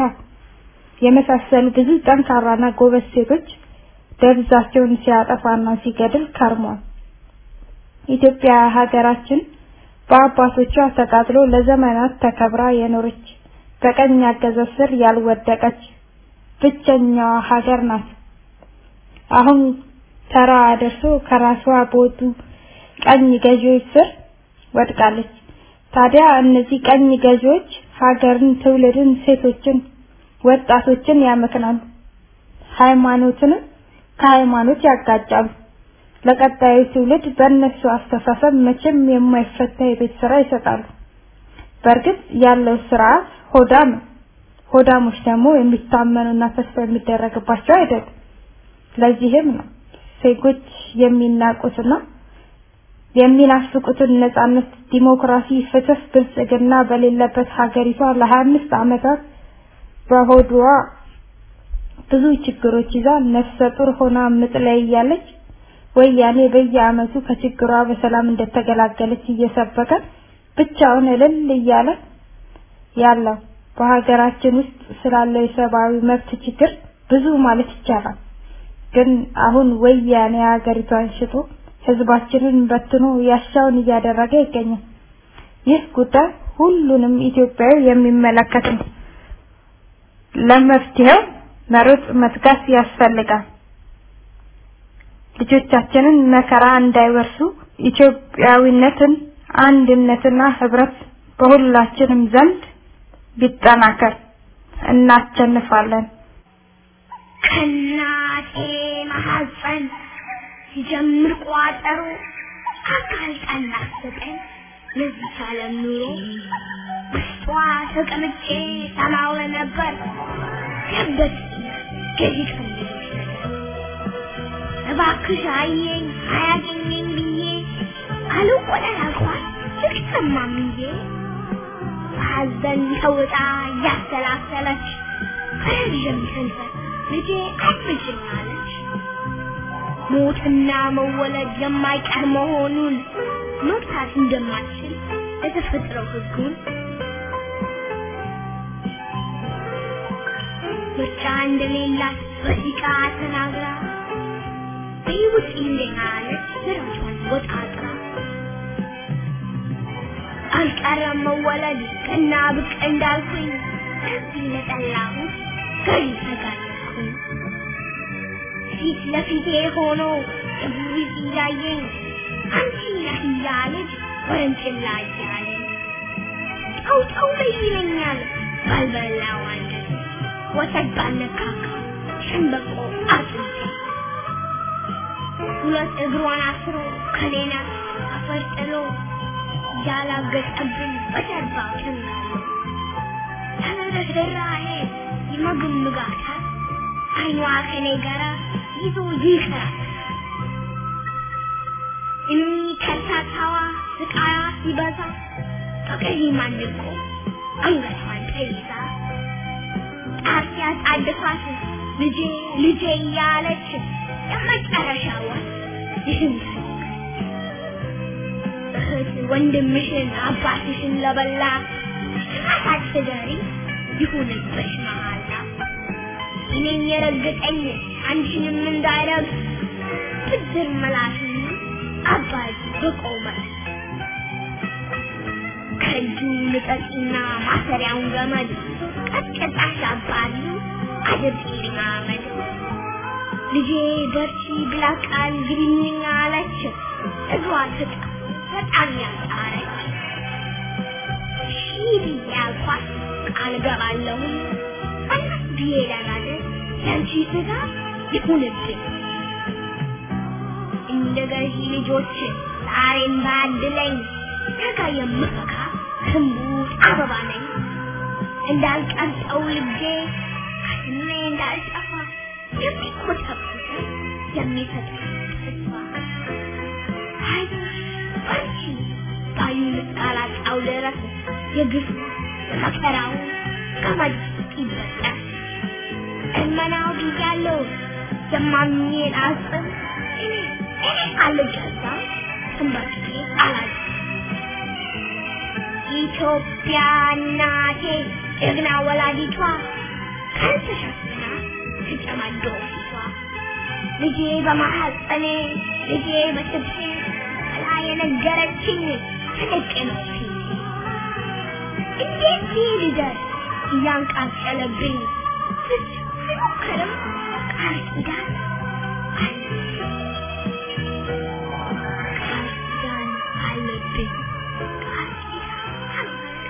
Speaker 7: የመሳሰሉ ብዙ ጠንካራና ጎበዝ ሴቶች ደብዛቸውን ሲያጠፋና ሲገድል ከርሟል። ኢትዮጵያ ሀገራችን በአባቶቿ ተቃጥሎ ለዘመናት ተከብራ የኖረች በቀኝ አገዛዝ ስር ያልወደቀች ብቸኛዋ ሀገር ናት። አሁን ተራ ደርሶ ከራሷ በወጡ ቀኝ ገዢዎች ስር ወድቃለች። ታዲያ እነዚህ ቀኝ ገዢዎች ሀገርን፣ ትውልድን፣ ሴቶችን፣ ወጣቶችን ያመክናሉ። ሃይማኖትንም ከሃይማኖት ያጋጫሉ። ለቀጣዩ ትውልድ በእነሱ አስተሳሰብ መቼም የማይፈታ የቤት ስራ ይሰጣሉ። በእርግጥ ያለው ስርዓት ሆዳም ነው። ሆዳሞች ደግሞ የሚታመኑና ተስፋ የሚደረግባቸው አይደሉም። ለዚህም ነው ዜጎች የሚናቁትና የሚናፍቁትን ነጻነት፣ ዲሞክራሲ፣ ፍትህ፣ ብልጽግና በሌለበት ሀገሪቷ ለ25 ዓመታት በሆዷ ብዙ ችግሮች ይዛ ነፍሰ ጡር ሆና ምጥ ላይ እያለች ወያኔ በየዓመቱ ከችግሯ በሰላም እንደተገላገለች እየሰበከ ብቻውን እልል እያለ ያለው በሀገራችን ውስጥ ስላለው የሰብአዊ መብት ችግር ብዙ ማለት ይቻላል። ግን አሁን ወያኔ ሀገሪቷን ሽጦ ህዝባችንን በትኖ ያሻውን እያደረገ ይገኛል። ይህ ጉዳይ ሁሉንም ኢትዮጵያዊ የሚመለከት ነው። ለመፍትሄው መሮጥ መትጋት ያስፈልጋል። ልጆቻችንን መከራ እንዳይወርሱ ኢትዮጵያዊነትን፣ አንድነትና ህብረት በሁላችንም ዘንድ ቢጠናከር እናቸንፋለን።
Speaker 8: ከእናቴ ማሐፀን ሲጀምር ቋጠሮ አጋልጣና አስጠኝ ለዚህ ዓለም ኑሮ ውስጧ ተቀምጬ ሰማው ነበር ገበት ገዢ ፈልገሽ እባክሽ አየኝ አያገኘኝ ብዬ አልቆለል አልኳት ልቅሰማምዬ በሐዘን ተውጣ እያሰላሰለች ረዥም ከንፈር ልጄ አትምጭኝ አለች። ሞትና መወለድ የማይቀር መሆኑን መግታት እንደማትችል የተፈጥረው ህጉን ምርጫ እንደሌላት በሲቃ ተናግራ በይውጥ እንደና አለች ስራቿን ወጣጥራ አልቀረም መወለድ ቀና ብቅ እንዳልኩኝ ከዚህ ለጠላሁት ገዢ ተጋለጥኩኝ ፊት ለፊቴ ሆኖ እቡይ እያየኝ አንቺ ነህ እያለች ወረንጭላ እያለኝ ጠው ጠው በይ ይለኛል ባልበላው አንጀት ወተት ባልነካካ ሸንበቆ አጥንቴ ሁለት እግሯን አስሮ ከሌና አፈር ጥሎ ያላገጠብን በጀርባው ጭናለ ተነደራሄ ይመግምጋታል አይኗ ከኔ ጋራ ይዞ ይቀራል እኒ ከርታታዋ ስቃያ ሲበዛ በቀይ ማንቆ አንገቷን ተይዛ ጣፊያ ጣድፋት ልጄ ልጄ እያለች የመጨረሻዋ ይህን እህት ወንድምሽን አባትሽን ለበላ አሳስበሪ ይሁንብሽ መሃላ እኔን የረገጠኝ አንቺንም እንዳይረግ ብድር መላሽ አባይ በቆመ ከእጁ ልቀቂና ማሰሪያውን ገመድ ቀጥቅጣሽ አባሪ አድርጊልኝ አመድ ልጄ በርቺ ብላ ቃል ግቢልኝ አለች እግሯ ትጣ በጣም ያጣረች ሺህ ብዬ አልኳት ቃል ገባለሁ አናት ብዬ ለናለ ያንቺ ስጋ ይሁንብኝ እንደ ገዢ ልጆች ዛሬም ባድለኝ ነገ የምፈካ ህንቡት አበባ ነኝ እንዳልቀርጠው ልጄ ከስሜ እንዳልጠፋ የሚኮተኩት የሚሰጥ ተስፋ አይዞሽ በርቺ ባዩ እስካላጣው ድረስ የግፍ መከራው ገመድ ይበጠስ እመናው ብያለሁ የማምኜን አስብ እኔ እኔ አልገዛም ተንበርክኬ አላዝም ኢትዮጵያ እናቴ ጀግና ወላዲቷ ቀን ተሸፍና ተጨማዶ ፊቷ ልጄ በማሐፀኔ ልጄ በጥብሴ ብላ የነገረችኝ ትልቅ ነው ፊቴ እንዴት ይህ ልደር እያንቃጨለብኝ ፍጹም አይሞክርም ቃል ኪዳን አለብኝ ቃል ኪዳን አለብኝ ቃል ኪዳን አለብኝ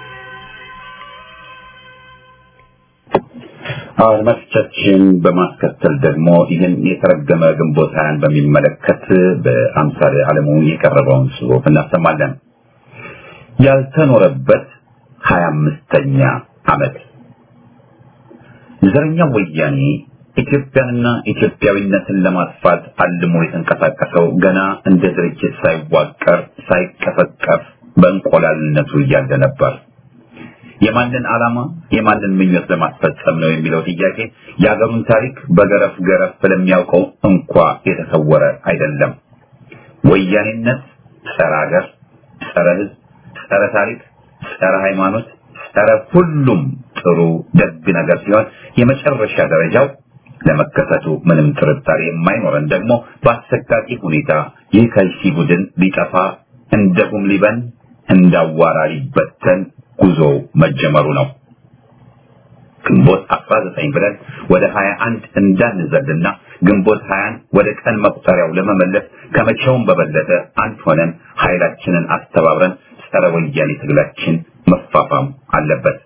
Speaker 4: አድማጮቻችን በማስከተል ደግሞ ይህን የተረገመ ግንቦት ሀያን በሚመለከት በአምሳሌ አለሙ የቀረበውን ጽሑፍ እናሰማለን። ያልተኖረበት ሀያ አምስተኛ ዓመት ዘረኛው ወያኔ ኢትዮጵያንና ኢትዮጵያዊነትን ለማጥፋት አልሞ የተንቀሳቀሰው ገና እንደ ድርጅት ሳይዋቀር ሳይቀፈቀፍ በእንቆላልነቱ እያለ ነበር። የማንን ዓላማ የማንን ምኞት ለማስፈጸም ነው የሚለው ጥያቄ የአገሩን ታሪክ በገረፍ ገረፍ ስለሚያውቀው እንኳ የተሰወረ አይደለም። ወያኔነት ጸረ ሀገር፣ ጸረ ሕዝብ፣ ጸረ ታሪክ፣ ጸረ ሃይማኖት፣ ጸረ ሁሉም ጥሩ ደግ ነገር ሲሆን የመጨረሻ ደረጃው ለመከሰቱ ምንም ጥርጣሬ የማይኖረን ደግሞ በአሰቃቂ ሁኔታ ይህ ከልሲ ቡድን ሊጠፋ እንደ ጉም ሊበን እንዳዋራ ሊበተን ጉዞ መጀመሩ ነው። ግንቦት 19 ብለን ወደ 21 እንዳንዘልና ግንቦት 20 ወደ ቀን መቁጠሪያው ለመመለስ ከመቼውም በበለጠ አንድ ሆነን ኃይላችንን አስተባብረን ጸረ ወያኔ ትግላችን መፋፋም አለበት።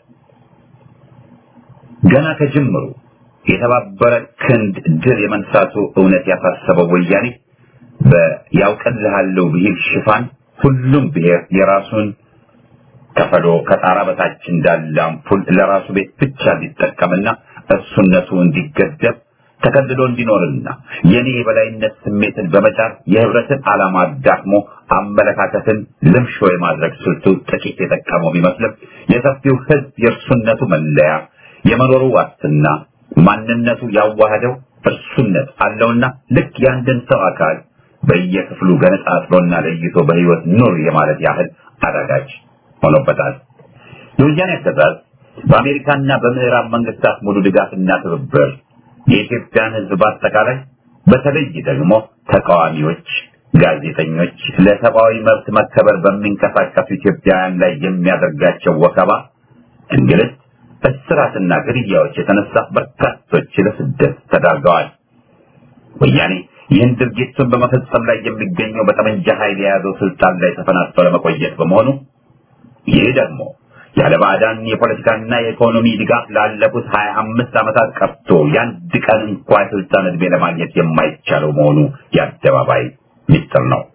Speaker 4: ገና ከጅምሩ የተባበረ ክንድ ድል የመንሳቱ እውነት ያሳሰበው ወያኔ በያውቅልሃለሁ ብሂል ሽፋን ሁሉም ብሔር የራሱን ከፈሎ ከጣራ በታች እንዳለ አምፑል ለራሱ ቤት ብቻ እንዲጠቀምና እሱነቱ እንዲገደብ ተከልሎ እንዲኖርና የኔ የበላይነት ስሜትን በመጫር የህብረትን ዓላማ አዳክሞ አመለካከትን ልምሾ የማድረግ ስልቱ ጥቂት የጠቀመው ቢመስልም የሰፊው ህዝብ የእርሱነቱ መለያ የመኖሩ ዋስትና ማንነቱ ያዋህደው እርሱነት አለውና ልክ የአንድን ሰው አካል በየክፍሉ ገነጣጥሎና ለይቶ በህይወት ኑር የማለት ያህል አዳጋች ሆኖበታል። የወያኔ አገዛዝ በአሜሪካና በምዕራብ መንግስታት ሙሉ ድጋፍና ትብብር የኢትዮጵያን ህዝብ በአጠቃላይ በተለይ ደግሞ ተቃዋሚዎች፣ ጋዜጠኞች፣ ለሰብአዊ መብት መከበር በሚንቀሳቀሱ ኢትዮጵያውያን ላይ የሚያደርጋቸው ወከባ፣ እንግልት፣ እስራትና ግድያዎች የተነሳ በርካቶች ለስደት ተዳርገዋል። ወያኔ ይህን ድርጊቱን በመፈጸም ላይ የሚገኘው በጠመንጃ ኃይል የያዘው ስልጣን ላይ ተፈናጥቶ ለመቆየት በመሆኑ ይህ ደግሞ ያለ ባዕዳን የፖለቲካና የኢኮኖሚ ድጋፍ ላለፉት ሀያ አምስት ዓመታት ቀርቶ የአንድ ቀን እንኳ የስልጣን ዕድሜ ለማግኘት የማይቻለው መሆኑ የአደባባይ ሚስጥር ነው።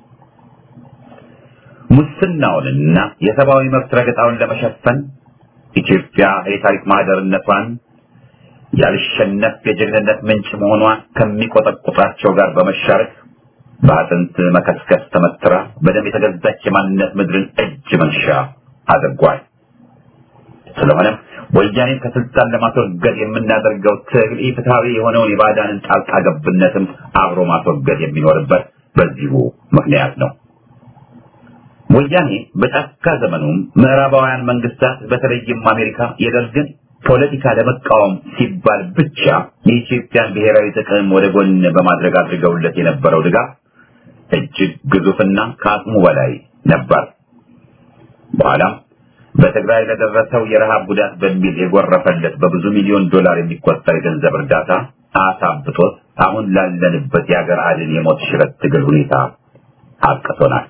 Speaker 4: ሙስናውንና የሰብአዊ መብት ረገጣውን ለመሸፈን ኢትዮጵያ የታሪክ ማህደርነቷን ያልሸነፍ የጀግንነት ምንጭ መሆኗን ከሚቆጠቁጣቸው ጋር በመሻረክ በአጥንት መከስከስ ተመትራ በደም የተገዛች የማንነት ምድርን እጅ መንሻ አድርጓል። ስለሆነም ወያኔን ከስልጣን ለማስወገድ የምናደርገው ትግል ኢፍትሐዊ የሆነውን የባዕዳንን ጣልቃ ገብነትም አብሮ ማስወገድ የሚኖርበት በዚሁ ምክንያት ነው። ወያኔ በጫካ ዘመኑም ምዕራባውያን መንግስታት በተለይም አሜሪካ የደርግን ፖለቲካ ለመቃወም ሲባል ብቻ የኢትዮጵያን ብሔራዊ ጥቅም ወደ ጎን በማድረግ አድርገውለት የነበረው ድጋፍ እጅግ ግዙፍና ከአቅሙ በላይ ነበር። በኋላም በትግራይ ለደረሰው የረሃብ ጉዳት በሚል የጎረፈለት በብዙ ሚሊዮን ዶላር የሚቆጠር የገንዘብ እርዳታ አሳብቶት አሁን ላለንበት የሀገር አድን የሞት ሽረት ትግል ሁኔታ አቅቶናል።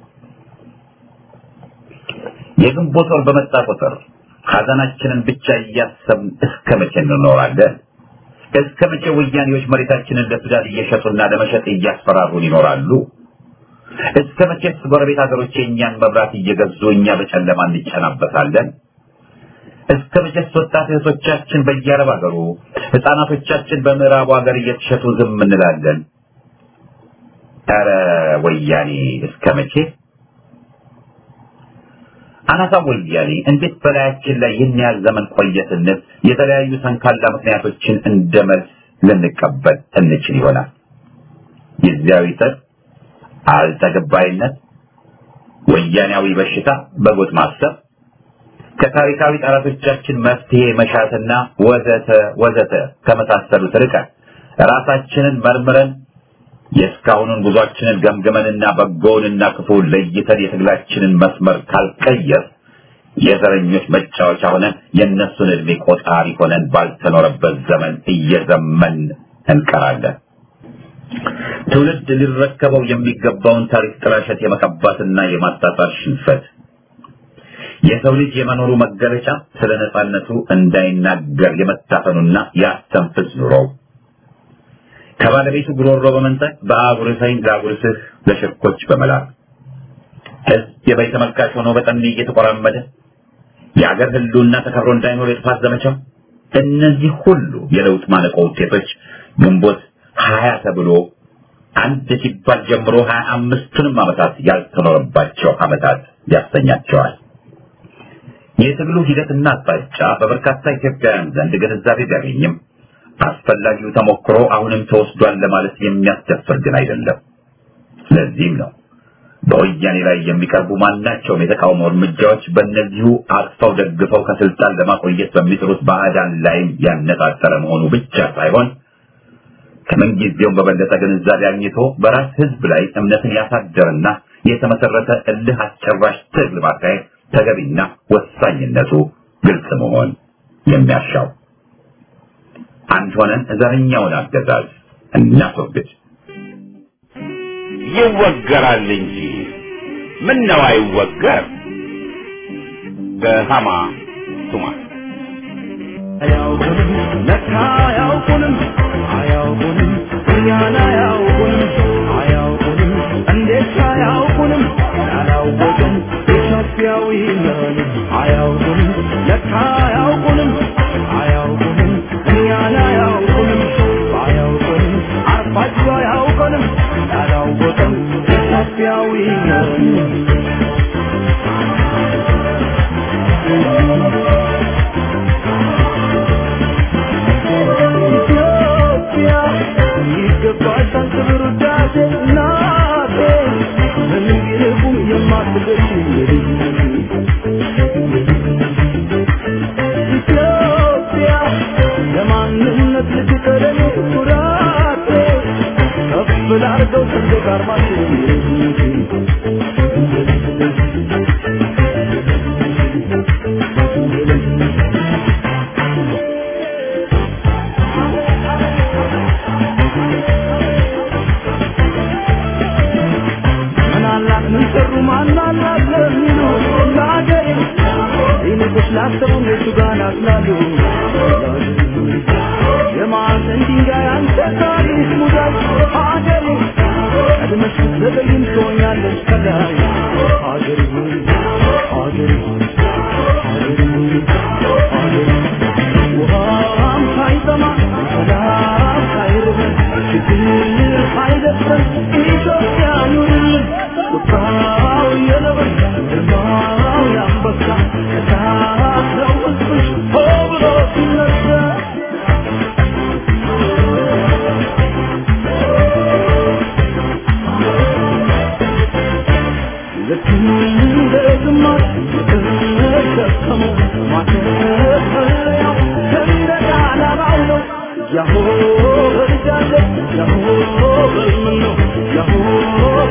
Speaker 4: የግንቦት ወር በመጣ ቁጥር ሐዘናችንን ብቻ እያሰብን እስከ መቼ እንኖራለን? እስከ መቼ ወያኔዎች መሬታችንን ለሱዳን እየሸጡና ለመሸጥ እያስፈራሩን ይኖራሉ? እስከ መቼስ ጎረቤት ሀገሮች የእኛን መብራት እየገዙ እኛ በጨለማ እንጨናበታለን? እስከ መቼስ ወጣት እህቶቻችን በየአረብ ሀገሩ፣ ህፃናቶቻችን በምዕራቡ ሀገር እየተሸጡ ዝም እንላለን? ኧረ ወያኔ እስከ መቼ? አናሳ ወያኔ እንዴት በላያችን ላይ ይህን ያህል ዘመን ቆየ ስንል የተለያዩ ሰንካላ ምክንያቶችን እንደ መልስ ልንቀበል እንችል ይሆናል። ጊዜያዊ ጥር፣ አልተገባይነት፣ ወያኔያዊ በሽታ፣ በጎጥ ማሰብ፣ ከታሪካዊ ጠላቶቻችን መፍትሄ መሻትና ወዘተ ወዘተ ከመሳሰሉት ርቀን ራሳችንን መርምረን የእስካሁኑን ጉዟችንን ገምግመንና በጎውንና ክፉውን ለይተን የትግላችንን መስመር ካልቀየር የዘረኞች መጫወቻ ሆነን የእነሱን ዕድሜ ቆጣሪ ሆነን ባልተኖረበት ዘመን እየዘመን እንቀራለን። ትውልድ ሊረከበው የሚገባውን ታሪክ ጥላሸት የመቀባትና የማጣጣል ሽንፈት የሰው ልጅ የመኖሩ መገለጫ ስለ ነጻነቱ እንዳይናገር የመታፈኑና ያስተንፍስ ኑሮው ከባለቤቱ ጉሮሮ በመንጠቅ በአጉርሰኝ ላጉርስህ ለሽርኮች በመላክ ሕዝብ የበይ ተመልካች ሆኖ በጠኔ እየተቆራመደ የአገር ህልውና ተከብሮ እንዳይኖር የጥፋት ዘመቻው እነዚህ ሁሉ የለውጥ ማነቆ ውጤቶች ግንቦት ሀያ ተብሎ አንድ ሲባል ጀምሮ ሀያ አምስቱንም ዓመታት ያልተኖረባቸው ዓመታት ያሰኛቸዋል። የትግሉ ሂደትና አቅጣጫ በበርካታ ኢትዮጵያውያን ዘንድ ግንዛቤ ቢያገኝም አስፈላጊው ተሞክሮ አሁንም ተወስዷል ለማለት የሚያስደፍር ግን አይደለም። ስለዚህም ነው በወያኔ ላይ የሚቀርቡ ማናቸውም የተቃውሞ እርምጃዎች በእነዚሁ አቅፈው ደግፈው ከስልጣን ለማቆየት በሚጥሩት ባዕዳን ላይም ያነጣጠረ መሆኑ ብቻ ሳይሆን ከምንጊዜውም በበለጠ ግንዛቤ አግኝቶ በራስ ህዝብ ላይ እምነትን ያሳደረና የተመሰረተ እልህ አስጨራሽ ትግል ማካሄድ ተገቢና ወሳኝነቱ ግልጽ መሆን የሚያሻው አንድ ሆነን ዘረኛውን አገዛዝ እናስወግድ።
Speaker 1: ይወገራል እንጂ ምን ነው አይወገር? በሃማ ቱማ
Speaker 2: አያውቁንም ለካ አያውቁንም አያውቁንም እኛን አያውቁንም አያውቁንም እንዴት አያውቁንም ያላወቅን ኢትዮጵያዊ ነን አያውቁንም ለካ አያውቁንም አያውቁንም እኛን አያውቁንም አያውቁንም አርፋችሁ አያውቁንም ያላወቅን ኢትዮጵያዊ ነን ኢትዮጵያ ይገባሻል ክብር ውዳሴ እናቴ ምንም ቢርቁም የማትገሽ ኢትዮጵያ ለማንነት ልትቀረኝ ኩራቴ ከፍ ላርገው ሰንደቅ ዓርማችን ምን አላት ምን ሰሩ ማን አላት ለሚሉ ለአገሬ ይልቁስ ላሰቡ እነሱ ጋር ናስላሉ የማዕዘን ድንጋይ አንተ ታሪክ ሙዳይ አገሬ ቀድመሽ ስትዘገይም ትሆኛለሽ ከላይ አገሬ ሆይ አገሬ ሆይ አገሬ ሆይ አገሬ ውሃም ሳይጠማ ሰላም ሳይርበን ችግር ሳይደፍረን ኢትዮጵያ ኑርልን ቁጣው የነብር ግርማው የአንበሳ እሳት ነው ሕዝብሽ ሆ ብሎ ሲነሳ ልክ እንደ ግማሽ የተሸከመው ማተፈለያው በልጃለሁ ያሆ በልምን ነው ያሆ